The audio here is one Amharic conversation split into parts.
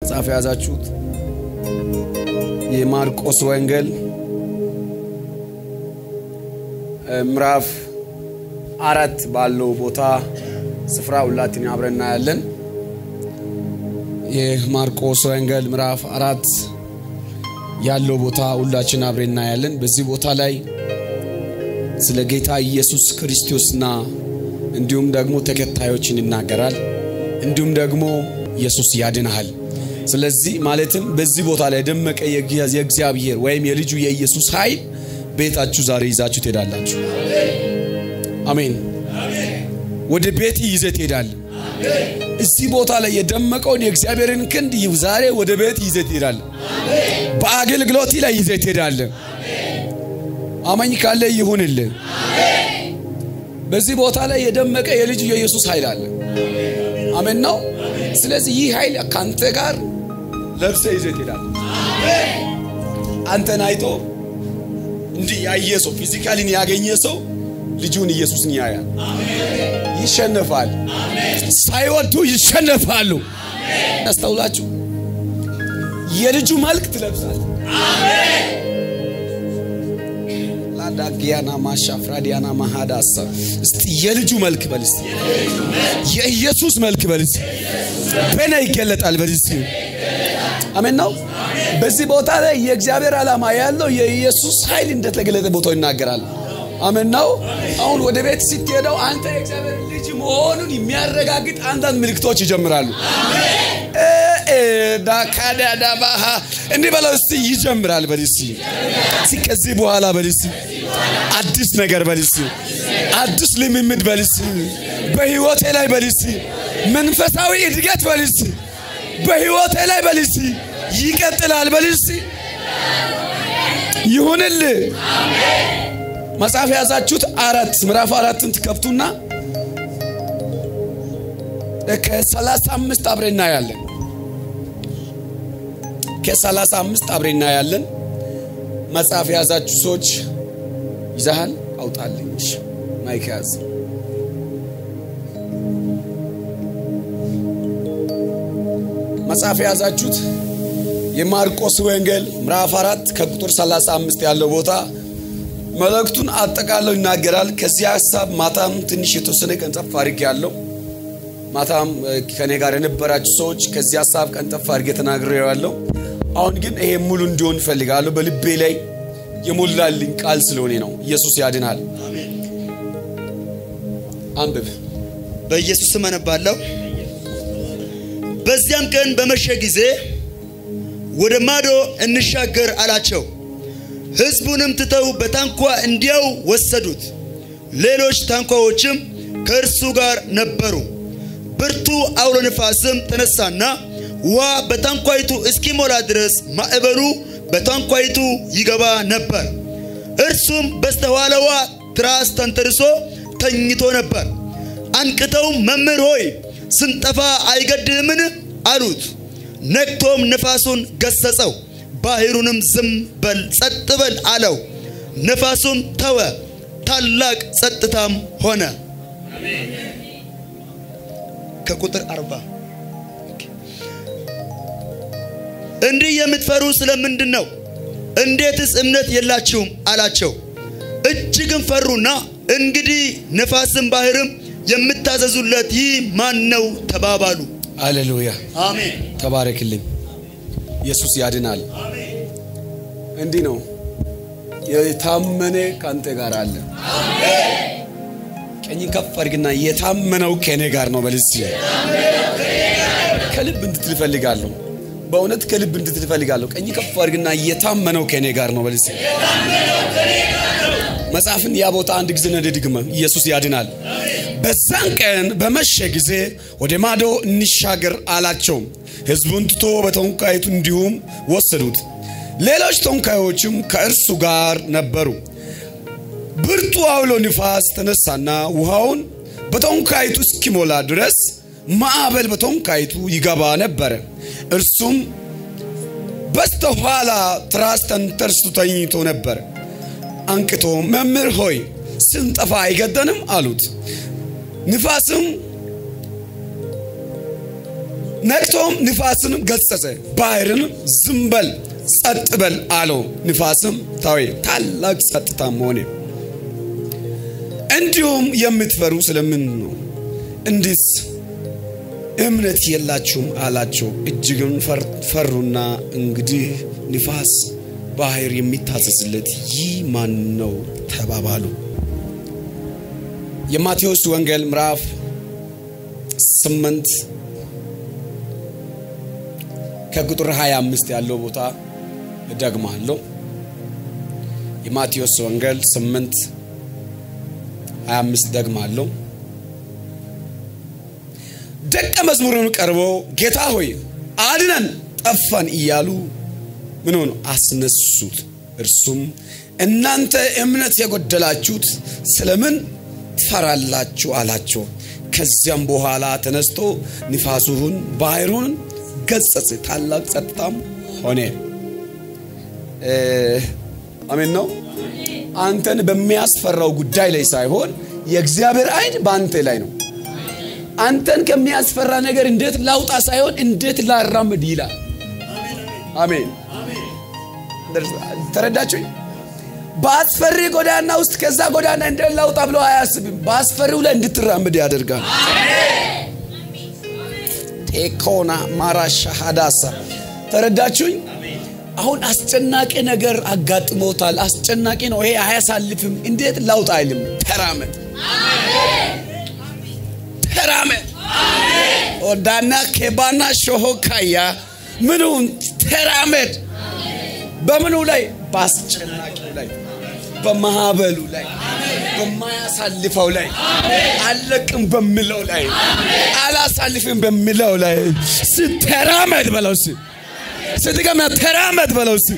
መጽሐፍ የያዛችሁት የማርቆስ ወንጌል ምዕራፍ አራት ባለው ቦታ ስፍራ ሁላችን አብረን እናያለን። የማርቆስ ወንጌል ምዕራፍ አራት ያለው ቦታ ሁላችን አብረን እናያለን። በዚህ ቦታ ላይ ስለ ጌታ ኢየሱስ ክርስቶስና እንዲሁም ደግሞ ተከታዮችን ይናገራል። እንዲሁም ደግሞ ኢየሱስ ያድንሃል። ስለዚህ ማለትም በዚህ ቦታ ላይ ደመቀ የእግዚአብሔር ወይም የልጁ የኢየሱስ ኃይል ቤታችሁ ዛሬ ይዛችሁ ትሄዳላችሁ። አሜን። ወደ ቤት ይዘህ ትሄዳለህ። እዚህ ቦታ ላይ የደመቀውን የእግዚአብሔርን ክንድ ዛሬ ወደ ቤት ይዘህ ትሄዳለህ። በአገልግሎት ላይ ይዘህ ትሄዳለህ። አማኝ ካለ ይሁንልህ። በዚህ ቦታ ላይ የደመቀ የልጁ የኢየሱስ ኃይል አለ። አሜን ነው። ስለዚህ ይህ ኃይል ከአንተ ጋር ለብሰ ይዘህ ትሄዳለህ። አንተን አይቶ እንዲህ ያየ ሰው ፊዚካሊን ያገኘ ሰው ልጁን ኢየሱስን ያያል፣ ይሸነፋል። ሳይወዱ ይሸነፋሉ። ያስተውላችሁ የልጁ መልክ ትለብሳል። ላዳጊያና ማሻፍራዲያና ማሃዳ አሰብ እስቲ የልጁ መልክ በል እስቲ የኢየሱስ መልክ በል እስቲ በና ይገለጣል በል እስቲ አሜን ነው። በዚህ ቦታ ላይ የእግዚአብሔር ዓላማ ያለው የኢየሱስ ኃይል እንደተገለጠ ቦታው ይናገራል። አሜን ነው። አሁን ወደ ቤት ስትሄደው አንተ የእግዚአብሔር ልጅ መሆኑን የሚያረጋግጥ አንዳንድ ምልክቶች ይጀምራሉ። ዳካዳዳባሃ እንዲህ በለው እስቲ ይጀምራል በል እስቲ ከዚህ በኋላ በል እስቲ አዲስ ነገር በል እስቲ አዲስ ልምምድ በል እስቲ በህይወቴ ላይ በል እስቲ መንፈሳዊ እድገት በል እስቲ በህይወቴ ላይ በል እስቲ ይቀጥላል በል እስቲ ይሁንልህ። መጽሐፍ የያዛችሁት አራት ምዕራፍ አራትን ትከፍቱና ከሰላሳ አምስት አብሬ እናያለን። ከሰላሳ አምስት አብሬ እናያለን። መጽሐፍ የያዛችሁ ሰዎች ይዛሃል አውጣልኝ። ማይክ ያዝ። መጽሐፍ የያዛችሁት የማርቆስ ወንጌል ምዕራፍ አራት ከቁጥር 35 ያለው ቦታ መልእክቱን አጠቃለው ይናገራል። ከዚህ ሀሳብ ማታም ትንሽ የተወሰነ ቀንጠፍ አድርጌ ያለው ማታም ከኔ ጋር የነበራችሁ ሰዎች ከዚህ ሀሳብ ቀንጠፍ አድርጌ ተናግሬ ያለው። አሁን ግን ይሄ ሙሉ እንዲሆን እፈልጋለሁ። በልቤ ላይ የሞላልኝ ቃል ስለሆነ ነው። ኢየሱስ ያድናል። አንብብ። በኢየሱስ ስም አነባለሁ። በዚያም ቀን በመሸ ጊዜ ወደ ማዶ እንሻገር አላቸው። ሕዝቡንም ትተው በታንኳ እንዲያው ወሰዱት። ሌሎች ታንኳዎችም ከእርሱ ጋር ነበሩ። ብርቱ አውሎ ነፋስም ተነሳና ውሃ በታንኳይቱ እስኪሞላ ድረስ ማዕበሉ በታንኳይቱ ይገባ ነበር። እርሱም በስተኋላዋ ትራስ ተንተርሶ ተኝቶ ነበር። አንቅተውም መምህር ሆይ ስንጠፋ አይገድህምን? አሉት። ነቅቶም ነፋሱን ገሰጸው፣ ባህሩንም ዝም በል ጸጥ በል አለው። ነፋሱም ተወ፣ ታላቅ ጸጥታም ሆነ። ከቁጥር አርባ እንዲህ የምትፈሩ ስለምንድን ነው? እንዴትስ እምነት የላችሁም? አላቸው። እጅግም ፈሩና እንግዲህ ነፋስም ባህርም የምታዘዙለት ይህ ማን ነው? ተባባሉ። አሌሉያ አሜን። ተባረክልኝ። ኢየሱስ ያድናል። እንዲህ ነው የታመነ ከአንተ ጋር አለ። ቀኝ ከፍ አድርግና የታመነው ከእኔ ጋር ነው በል እስቲ። ከልብ እንድትል እፈልጋለሁ። በእውነት ከልብ እንድትል እፈልጋለሁ። ቀኝ ከፍ አድርግና የታመነው ከእኔ ጋር ነው በል እስቲ። መጽሐፍን ያ ቦታ አንድ ጊዜ ነደ ድግመ ኢየሱስ ያድናል። በዛን ቀን በመሸ ጊዜ ወደ ማዶ እንሻገር አላቸው። ሕዝቡን ትቶ በተንኳይቱ እንዲሁም ወሰዱት። ሌሎች ተንኳዮችም ከእርሱ ጋር ነበሩ። ብርቱ አውሎ ንፋስ ተነሳና ውሃውን በተንኳይቱ እስኪሞላ ድረስ ማዕበል በተንኳይቱ ይገባ ነበረ። እርሱም በስተኋላ ትራስ ተንተርሶ ተኝቶ ነበር። አንቅቶ መምህር ሆይ ስንጠፋ አይገደንም? አሉት። ንፋስም ነቅቶም ንፋስንም ገሰጸ፣ ባህርንም ዝም በል ጸጥ በል አለው። ንፋስም ታወ፣ ታላቅ ጸጥታም ሆነ። እንዲሁም የምትፈሩ ስለምን ነው? እንዲስ እምነት የላችሁም አላቸው። እጅግም ፈሩና እንግዲህ ንፋስ ባህር የሚታዘዝለት ይህ ማን ነው ተባባሉ። የማቴዎስ ወንጌል ምዕራፍ ስምንት ከቁጥር 25 ያለው ቦታ እደግማለሁ። የማቴዎስ ወንጌል 8 25 ደግማለሁ። ደቀ መዝሙሩን ቀርበው ጌታ ሆይ አድነን ጠፋን እያሉ ምን ሆኑ አስነሱት። እርሱም እናንተ እምነት የጎደላችሁት ስለምን ትፈራላችሁ አላቸው። ከዚያም በኋላ ተነስቶ ንፋሱን ባህሩን ገሰጸ፣ ታላቅ ጸጥታም ሆነ። አሜን ነው። አንተን በሚያስፈራው ጉዳይ ላይ ሳይሆን የእግዚአብሔር ዓይን በአንተ ላይ ነው። አንተን ከሚያስፈራ ነገር እንዴት ላውጣ ሳይሆን እንዴት ላራምድ ይላል። አሜን። ተረዳችሁኝ? በአስፈሪ ጎዳና ውስጥ ከዛ ጎዳና እንዴት ላውጣ ብሎ አያስብም። በአስፈሪው ላይ እንድትራምድ ያደርጋል። ቴኮና ማራሻ ሀዳሳ ተረዳችሁኝ? አሁን አስጨናቂ ነገር አጋጥሞታል። አስጨናቂ ነው ይሄ፣ አያሳልፍም። እንዴት ላውጣ አይልም። ተራመድ ተራመድ ኦዳና ኬባና ሾሆካያ ምኑን ተራመድ። በምኑ ላይ? በአስጨናቂው ላይ፣ በማዕበሉ ላይ፣ በማያሳልፈው ላይ፣ አለቅም በሚለው ላይ፣ አላሳልፍም በሚለው ላይ ስተራመድ በለው ስ ስትገማ ተራመድ በለው ስ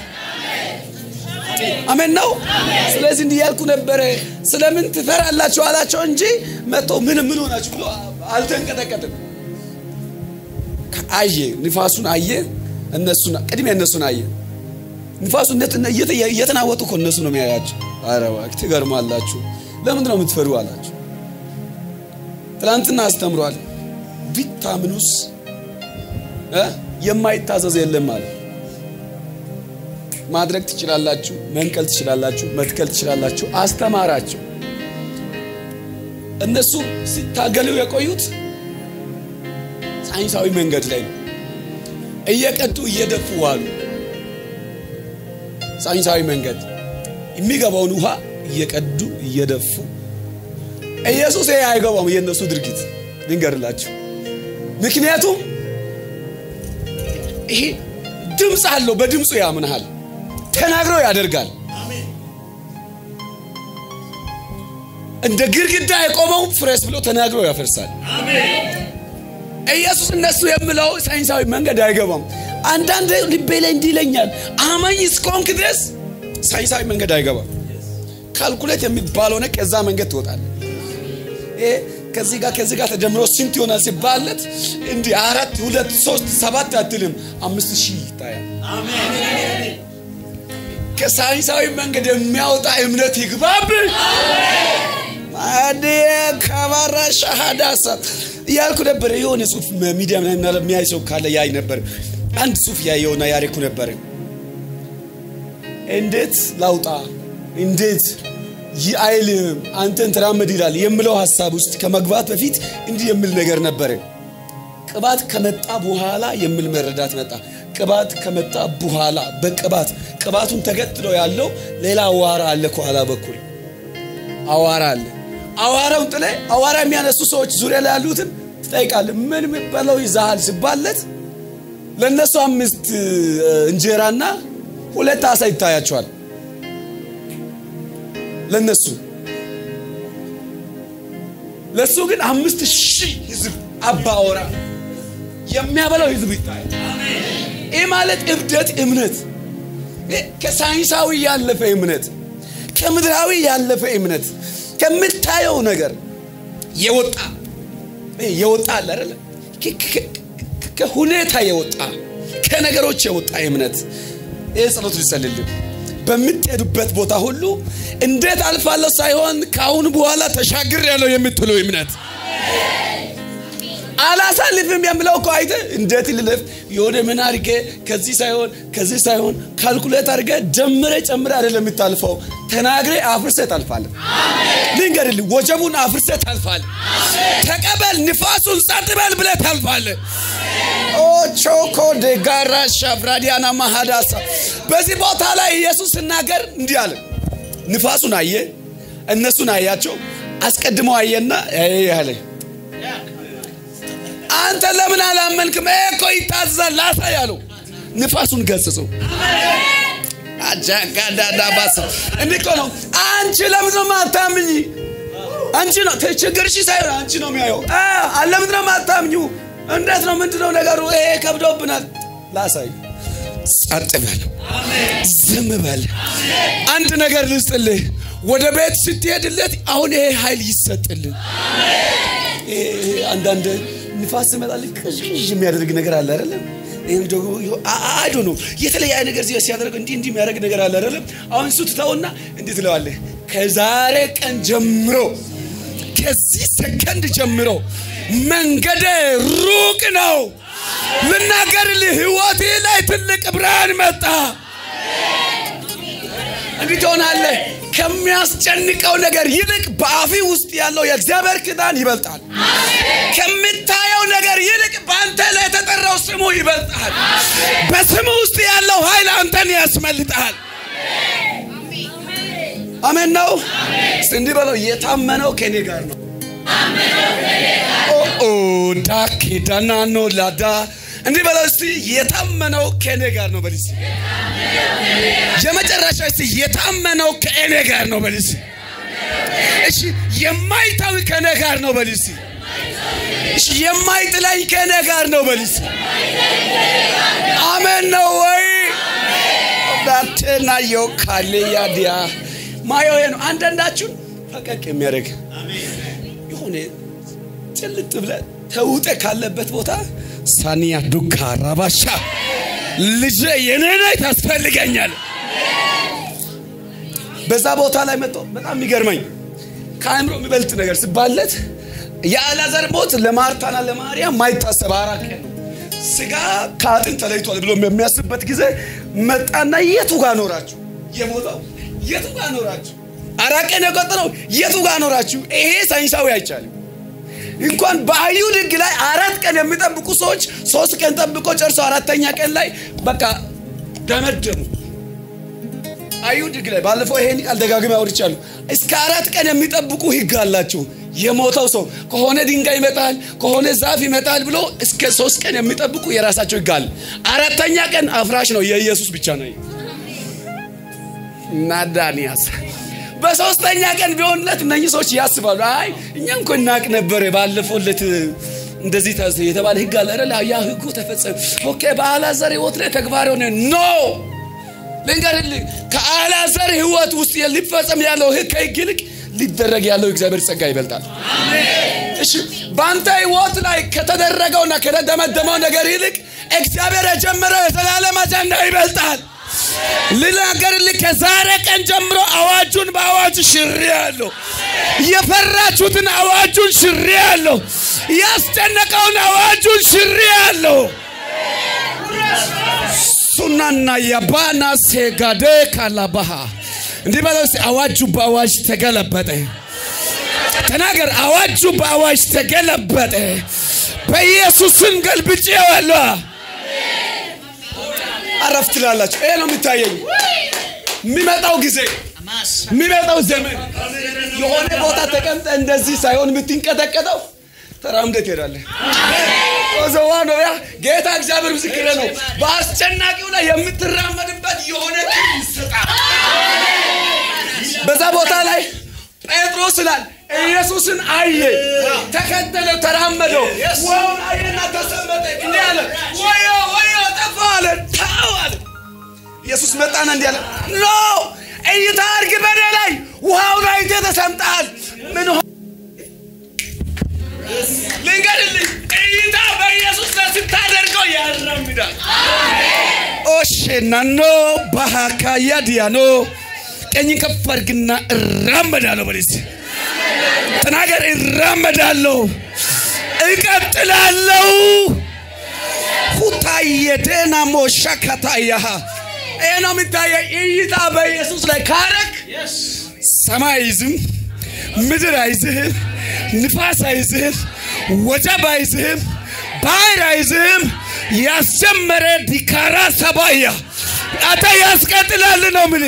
አሜን ነው። ስለዚህ እንዲህ ያልኩ ነበረ። ስለምን ትፈራላችሁ አላቸው እንጂ መጥቶ ምን ምን ሆናችሁ ብሎ አልተንቀጠቀጥም። አየ ንፋሱን አየ፣ እነሱን ቅድሚያ እነሱን አየ። ንፋሱ እየተናወጡ እኮ እነሱ ነው የሚያያቸው። ኧረ እባክህ ትገርማላችሁ። ለምንድን ነው የምትፈሩ አላቸው። ትናንትና አስተምሯል። ቢታምኑስ የማይታዘዝ የለም አለ። ማድረግ ትችላላችሁ፣ መንቀል ትችላላችሁ፣ መትከል ትችላላችሁ። አስተማራቸው። እነሱ ሲታገሉ የቆዩት ሳይንሳዊ መንገድ ላይ ነው። እየቀጡ እየደፉ ዋሉ። ሳይንሳዊ መንገድ የሚገባውን ውሃ እየቀዱ እየደፉ። ኢየሱስ ይሄ አይገባም፣ የእነሱ ድርጊት ልንገርላችሁ። ምክንያቱም ይሄ ድምፅ አለው። በድምፁ ያምንሃል፣ ተናግረው ያደርጋል። እንደ ግድግዳ የቆመው ፍረስ ብሎ ተናግረው ያፈርሳል። ኢየሱስ እነሱ የምለው ሳይንሳዊ መንገድ አይገባም። አንዳንድ ልቤ ላይ እንዲህ ይለኛል፣ አማኝ እስከሆንክ ድረስ ሳይንሳዊ መንገድ አይገባም። ካልኩሌት የሚባለው ነ ከዛ መንገድ ትወጣል። ከዚህ ጋር ከዚህ ጋር ተጀምሮ ስንት ይሆናል ሲባለት እንዲህ አራት ሁለት ሶስት ሰባት አትልም፣ አምስት ሺህ ይታያል። ከሳይንሳዊ መንገድ የሚያወጣ እምነት ይግባብ። አዴ ከባራ ሻሃዳሳ እያልኩ ነበር። የሆነ ጽሁፍ ሚዲያ የሚያይ ሰው ካለ ያይ ነበር። አንድ ጽሁፍ ያየውና ያሬኩ ነበር። እንዴት ላውጣ እንዴት ይህ አይልም አንተን ተራመድ ይላል የምለው ሀሳብ ውስጥ ከመግባት በፊት እንዲህ የሚል ነገር ነበረ። ቅባት ከመጣ በኋላ የሚል መረዳት መጣ። ቅባት ከመጣ በኋላ በቅባት ቅባቱን ተከትሎ ያለው ሌላ አዋራ አለ። ከኋላ በኩል አዋራ አለ። አዋራውን ጥለ አዋራ የሚያነሱ ሰዎች ዙሪያ ላይ ያሉትን ትጠይቃለህ። ምን የሚባለው ይዛሃል ሲባለት ለእነሱ አምስት እንጀራና ሁለት አሳ ይታያቸዋል። ለነሱ ለሱ ግን አምስት ሺህ ህዝብ አባወራ የሚያበላው ህዝብ ይታያል። ይህ ማለት እብደት እምነት፣ ከሳይንሳዊ ያለፈ እምነት፣ ከምድራዊ ያለፈ እምነት፣ ከምታየው ነገር የወጣ የወጣ አለ አይደለ? ከሁኔታ የወጣ ከነገሮች የወጣ እምነት። ይህ ጸሎት ሊጸልልን በምትሄዱበት ቦታ ሁሉ እንዴት አልፋለሁ ሳይሆን ከአሁን በኋላ ተሻግር ያለው የምትለው እምነት አላሳልፍም የምለው እኮ አይተ እንዴት ልለፍ የሆነ ምን አድርጌ ከዚህ ሳይሆን ከዚህ ሳይሆን ካልኩሌት አድርጌ ጀምረ ጨምረ አይደለም የምታልፈው ተናግሬ አፍርሰ ታልፋለ ልንገርልህ ወጀቡን አፍርሰ ታልፋለ ተቀበል ንፋሱን ጸጥ በል ብለ ታልፋለ ኦቾኮ ደጋራ ሻፍራዲያና ማሃዳሳ በዚህ ቦታ ላይ ኢየሱስ ሲናገር እንዲህ አለ ንፋሱን አየ እነሱን አያቸው አስቀድሞ አየና ያለ አንተ ለምን አላመንክም? እኮ ይታዘዛል ላሳ ያለው ንፋሱን ገጽጸው አጃጋዳዳባስ እንዲህ እኮ ነው። አንቺ ለምን ነው ማታምኝ? አንቺ ነው ችግርሽ ሳይሆን አንቺ ነው የሚያየው። ለምን ነው ማታምኙ? እንዴት ነው ምንድነው ነገሩ? ይሄ ከብዶብናል። ላሳይ ጸጥ በል፣ ዝም በል። አንድ ነገር ልስጥልህ። ወደ ቤት ስትሄድለት አሁን ይሄ ኃይል ይሰጥልን። አንዳንድ ንፋስ ሲመጣልህ ቅዥቅዥ የሚያደርግ ነገር አለ አይደለም? ይህም ደግሞ አይዶ ነው የተለያየ ነገር ሲያደርግ እንዲህ እንዲህ የሚያደርግ ነገር አለ አይደለም? አሁን እሱ ትተውና እንዲህ ትለዋለህ። ከዛሬ ቀን ጀምሮ ከዚህ ሰከንድ ጀምሮ መንገደ ሩቅ ነው። ልናገርልህ፣ ህይወቴ ላይ ትልቅ ብርሃን መጣ። እንዲህ ትሆናለህ። ከሚያስጨንቀው ነገር ይልቅ በአፊ ውስጥ ያለው የእግዚአብሔር ኪዳን ይበልጣል። ከምታየው ነገር ይልቅ በአንተ ላይ የተጠራው ስሙ ይበልጣል። በስሙ ውስጥ ያለው ኃይል አንተን ያስመልጣል። አሜን ነው። እንዲህ በለው፣ የታመነው ከኔ ጋር ነው። ኦ ዳኬ ዳናኖ ላዳ እንዲህ በለው እስቲ የታመነው ከእኔ ጋር ነው በል እስቲ የመጨረሻ እስቲ የታመነው ከእኔ ጋር ነው በል እስቲ እሺ የማይታዊ ከእኔ ጋር ነው በል እስቲ እሺ የማይጥላኝ ከእኔ ጋር ነው በል እስቲ አሜን ነው ወይ ዳቴና የው ካሌ ያዲያ ማየው ነው አንዳንዳችሁን ፈቀቅ የሚያደርግ የሆነ ጭልጥ ብለ ተውጠ ካለበት ቦታ ሳኒያ ዱካ ራባሻ ልጄ የኔ ነህ ታስፈልገኛል። በዛ ቦታ ላይ መጥቶ በጣም የሚገርመኝ ከአእምሮ የሚበልጥ ነገር ስባለት የአልዓዛር ሞት ለማርታና ለማርያም ማይታሰብ አራት ቀን ነው። ስጋ ከአጥንት ተለይቷል ብሎ የሚያስብበት ጊዜ መጣና የቱ ጋር ኖራችሁ? የሞተው የቱ ጋር ኖራችሁ? አራት ቀን የቆጠረው የቱ ጋር ኖራችሁ? ይሄ ሳይንሳዊ አይቻልም። እንኳን በአይሁድ ሕግ ላይ አራት ቀን የሚጠብቁ ሰዎች ሶስት ቀን ጠብቆ ጨርሶ አራተኛ ቀን ላይ በቃ ደመደሙ። አይሁድ ሕግ ላይ ባለፈው ይሄን ቃል ደጋግሜ አውርቻለሁ። እስከ አራት ቀን የሚጠብቁ ሕግ አላቸው። የሞተው ሰው ከሆነ ድንጋይ ይመጣል፣ ከሆነ ዛፍ ይመጣል ብሎ እስከ ሶስት ቀን የሚጠብቁ የራሳቸው ሕግ አለ። አራተኛ ቀን አፍራሽ ነው፣ የኢየሱስ ብቻ ነው። ናዳንያስ በሶስተኛ ቀን ቢሆንለት እነኚህ ሰዎች ያስባሉ። አይ እኛም እኮ እናቅ ነበረ ባለፈውለት እንደዚህ የተባለ ህግ አለ አይደል? ያ ህጉ ተፈጸመ። ኦኬ በአልዓዛር ህይወት ላይ ተግባር ሆነ። ኖ ልንገርልህ፣ ከአልዓዛር ህይወት ውስጥ ሊፈጸም ያለው ህግ ከህግ ይልቅ ሊደረግ ያለው እግዚአብሔር ጸጋ ይበልጣል። እሺ በአንተ ህይወት ላይ ከተደረገውና ከተደመደመው ነገር ይልቅ እግዚአብሔር የጀመረው የዘላለም አጀንዳ ይበልጣል። ልናገርልህ ከዛሬ ቀን ጀምሮ አዋጁን በአዋጅ ሽሬ ያለሁ። የፈራችሁትን አዋጁን ሽሬ ያለሁ። ያስጨነቀውን አዋጁን ሽሬ ያለሁ። ሱናና የባና ሴጋዴ ካላባሃ እንዲህ በለው እስኪ አዋጁ በአዋጅ ተገለበጠ። ተናገር፣ አዋጁ በአዋጅ ተገለበጠ። በኢየሱስም ገልብጬ ያለሁ አረፍ ትላላችሁ። ይሄ ነው የሚታየኝ። የሚመጣው ጊዜ የሚመጣው ዘመን የሆነ ቦታ ተቀምጠ እንደዚህ ሳይሆን የምትንቀጠቀጠው ተራምደህ ትሄዳለህ። ዘዋ ነው ያ ጌታ እግዚአብሔር ምስክር ነው። በአስጨናቂው ላይ የምትራመድበት የሆነ ይሰጣል። በዛ ቦታ ላይ ጴጥሮስ ስላል ኢየሱስን አየ፣ ተከተለው፣ ተራመደው። ውሃውን አየና ተሰመጠ። እንዲህ አለ፣ ወዮ ወዮ ጠፋ አለ። ታው አለ። ኢየሱስ መጣና እንዲህ አለ፣ ኖ እይታ አድርግ በኔ ላይ ውሃውን አይተህ ተሰምጠሃል። ምን ልንገርልኝ፣ እይታ በኢየሱስ ላይ ስታደርገው ያራምዳል። ኦሼናኖ ባሃካያ ዲያኖ ቀኝን ከፍ አድርግና እራመዳለሁ በለስ ተናገር። እራመዳለሁ እቀጥላለሁ። ሁታየቴና ሞሸከታያ ይሄ ነው የሚታየ እይታ በኢየሱስ ላይ ካረክ ሰማይ አይዝም፣ ምድር አይዝህም፣ ንፋስ አይዝህም፣ ወጀብ አይዝህም፣ ባህር አይዝህም። ያስጀመረ ዲካራ ሰባያ አተ ያስቀጥላል ነው ምን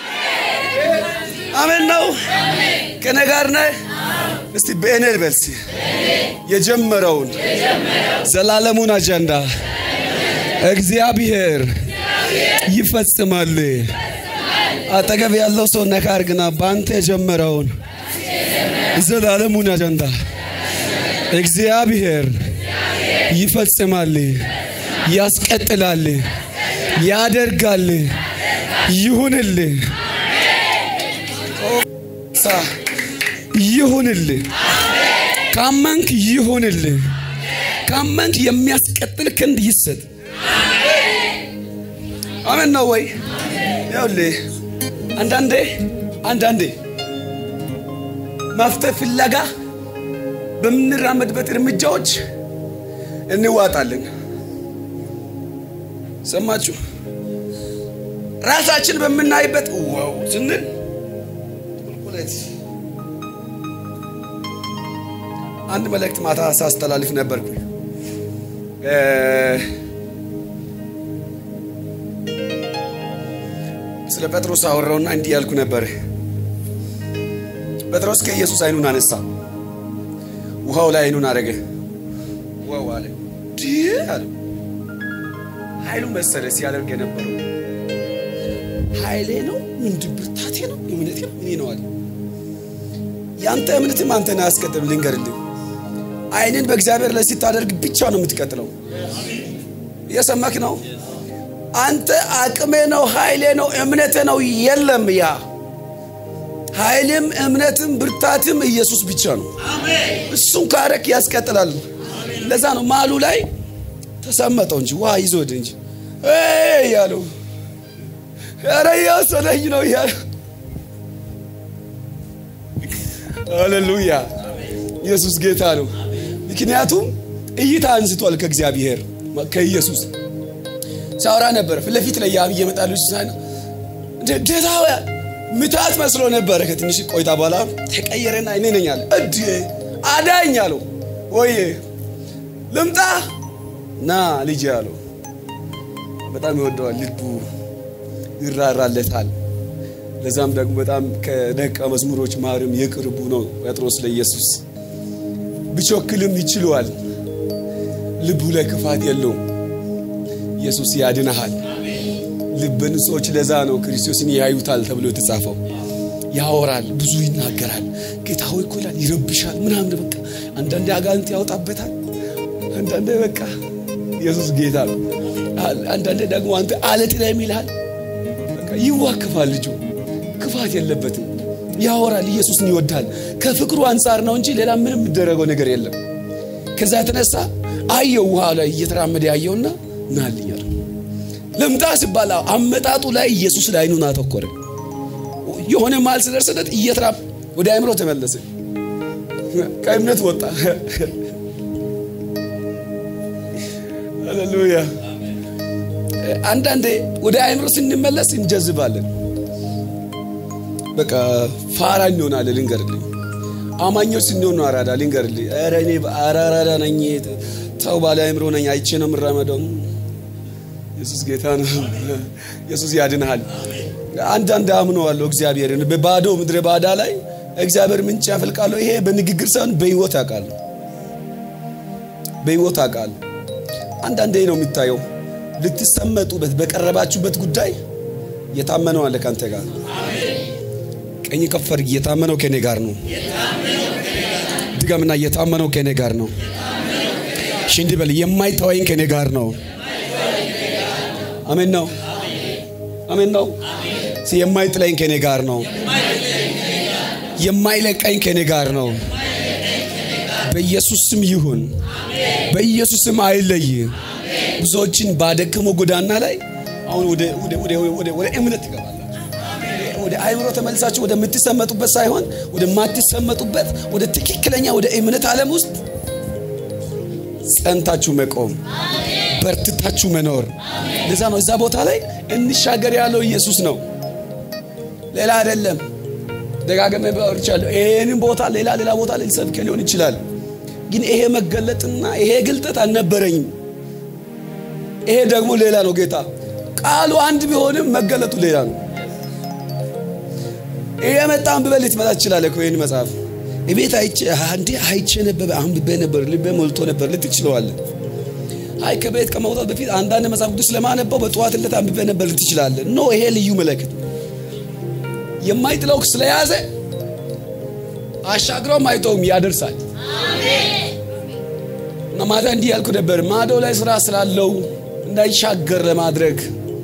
አሜን ነው ከኔ ጋር ነህ። እስቲ በእኔ በልሲ የጀመረውን ዘላለሙን አጀንዳ እግዚአብሔር ይፈጽማል። አጠገብ ያለው ሰው ነካ አድርግና በአንተ የጀመረውን ዘላለሙን አጀንዳ እግዚአብሔር ይፈጽማል፣ ያስቀጥላል፣ ያደርጋል። ይሁንል ይሁንል። ካመንክ ይሁንል። ካመንክ የሚያስቀጥል ክንድ ይሰጥ። አሜን ነው ወይ? ይኸውልህ አንዳንዴ አንዳንዴ መፍትሄ ፍለጋ በምንራመድበት እርምጃዎች እንዋጣለን። ሰማችሁ? ራሳችን በምናይበት ዋው ስንል ቁልቁለት አንድ መልእክት ማታ ሳስተላልፍ ነበርኩ። ስለ ጴጥሮስ አወራውና እንዲህ ያልኩ ነበር። ጴጥሮስ ከኢየሱስ አይኑን አነሳ፣ ውሃው ላይ አይኑን አረገ። ዋው አለ አለ ኃይሉ መሰለ ሲያደርግ የነበረው ኃይሌ ነው ምንድን ብርታቴ ነው እምነቴ ነው እኔ ነው አለ። ያንተ እምነትም አንተን አያስቀጥልም። ልንገርልህ አይንን በእግዚአብሔር ላይ ስታደርግ ብቻ ነው የምትቀጥለው። እየሰማክ ነው? አንተ አቅሜ ነው ኃይሌ ነው እምነቴ ነው የለም። ያ ኃይልም እምነትም ብርታትም ኢየሱስ ብቻ ነው። እሱን ካረክ ያስቀጥላል። ለዛ ነው ማሉ ላይ ተሰመጠው እንጂ ውሃ ይዞ ወደ እንጂ ያለው ኧረ እያሰለኝ ነው እያለ ሃሌሉያ ኢየሱስ ጌታ ነው። ምክንያቱም እይታ አንስቷል ከእግዚአብሔር ከኢየሱስ ሳውራ ነበር። ፊት ለፊት ላይ ያብ እየመጣሉ ሲሳይ ጌታ ምታት መስሎ ነበረ። ከትንሽ ቆይታ በኋላ ተቀየረና እኔ ነኝ አለ። እድ አዳኝ አለው። ወይ ልምጣ ና ልጅ አለው። በጣም ይወደዋል፣ ልቡ ይራራለታል። ለዛም ደግሞ በጣም ከደቀ መዝሙሮች ማርም የቅርቡ ነው ጴጥሮስ ለኢየሱስ ቢቾክልም ይችለዋል። ልቡ ላይ ክፋት የለውም። ኢየሱስ ያድንሃል። ልበ ንጹሖች ለዛ ነው ክርስቶስን ያዩታል ተብሎ የተጻፈው። ያወራል፣ ብዙ ይናገራል። ጌታ ሆይ እኮ ይላል፣ ይረብሻል ምናምን በቃ አንዳንዴ አጋንንት ያወጣበታል። አንዳንዴ በቃ ኢየሱስ ጌታ ነው። አንዳንዴ ደግሞ አንተ አለት ላይ ይልሃል። በቃ ይዋክፋል። ልጁ ክፋት የለበትም። ያወራል። ኢየሱስን ይወዳል። ከፍቅሩ አንጻር ነው እንጂ ሌላ ምንም የሚደረገው ነገር የለም። ከዛ የተነሳ አየው ውሃ ላይ እየተራመደ ያየውና ናልኛል ልምጣ ሲባል አመጣጡ ላይ ኢየሱስ ላይ አይኑን አተኮረ። የሆነ ማል ስደርስለት እየተራ ወደ አእምሮ ተመለሰ። ከእምነት ወጣ። ሃሌሉያ። አንዳንዴ ወደ አእምሮ ስንመለስ እንጀዝባለን። በቃ ፋራ እንሆናለን። ልንገርልኝ፣ አማኞች ስንሆን ነው አራዳ። ልንገርልኝ፣ ኧረ እኔ አራዳ ነኝ፣ ተው ባለ አእምሮ ነኝ፣ አይቼ ነው የምራመደው። ኢየሱስ ጌታ ነው። ኢየሱስ ያድንሃል። አንዳንድ አምነዋለሁ እግዚአብሔርን በባዶ ምድረ ባዳ ላይ እግዚአብሔር ምንጭ ያፈልቃለሁ። ይሄ በንግግር ሳይሆን በህይወት አውቃለሁ፣ በህይወት አውቃለሁ። አንዳንዴ ነው የሚታየው። ልትሰመጡበት በቀረባችሁበት ጉዳይ የታመነው አለ ካንተ ጋር ቀኝ ከፈር እየታመነው ከኔ ጋር ነው። ድገምና እየታመነው ከኔ ጋር ነው። ሽንዲ በል የማይተወኝ ከኔ ጋር ነው። አሜን ነው። አሜን ነው። የማይጥለኝ ከኔ ጋር ነው። የማይለቀኝ ከኔ ጋር ነው። በኢየሱስ ስም ይሁን። በኢየሱስ ስም አይለይ። ብዙዎችን ባደከመው ጎዳና ላይ አሁን ወደ ወደ ወደ ወደ ወደ እምነት ትገባላችሁ። ወደ አይምሮ ተመልሳችሁ ወደምትሰመጡበት ሳይሆን ወደማትሰመጡበት ወደ ትክክለኛ ወደ እምነት ዓለም ውስጥ ጸንታችሁ መቆም፣ በርትታችሁ መኖር። ለዛ ነው እዛ ቦታ ላይ እንሻገር ያለው ኢየሱስ ነው፣ ሌላ አይደለም። ደጋገመ ባወርቻለሁ። ይሄንን ቦታ ሌላ ሌላ ቦታ ላይ ሰብከ ሊሆን ይችላል፣ ግን ይሄ መገለጥና ይሄ ግልጠት አልነበረኝም። ይሄ ደግሞ ሌላ ነው። ጌታ ቃሉ አንድ ቢሆንም መገለጡ ሌላ ነው። ይሄ መጣ አንብበህ ልትመጣ ትችላለህ እኮ ይህን መጽሐፍ ቤት አይቼ አንዴ አይቼ ነበር አንብቤ ነበር ልቤ ሞልቶ ነበር ልትል ትችለዋለህ። አይ ከቤት ከመውጣት በፊት አንዳንድ መጽሐፍ ቅዱስ ለማነበው በጠዋት ዕለት አንብቤ ነበር ልትል ትችላለህ። ኖ ይሄ ልዩ መለክት የማይጥለው ስለያዘ አሻግረውም አይተውም ያደርሳል። እና ማታ እንዲህ ያልኩ ነበር ማዶ ላይ ስራ ስላለው እንዳይሻገር ለማድረግ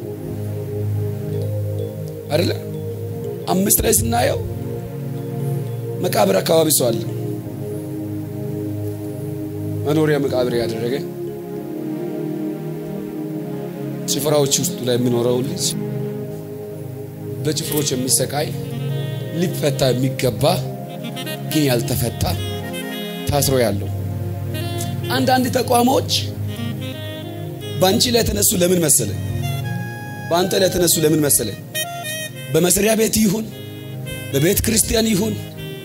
አይደለ አምስት ላይ ስናየው መቃብር አካባቢ ሰው አለ። መኖሪያ መቃብር ያደረገ ጭፍራዎች ውስጡ ላይ የሚኖረው ልጅ በጭፍሮች የሚሰቃይ ሊፈታ የሚገባ ግን ያልተፈታ ታስሮ ያለው አንዳንድ ተቋሞች በአንቺ ላይ የተነሱ ለምን መሰለ? በአንተ ላይ የተነሱ ለምን መሰለ? በመስሪያ ቤት ይሁን በቤተ ክርስቲያን ይሁን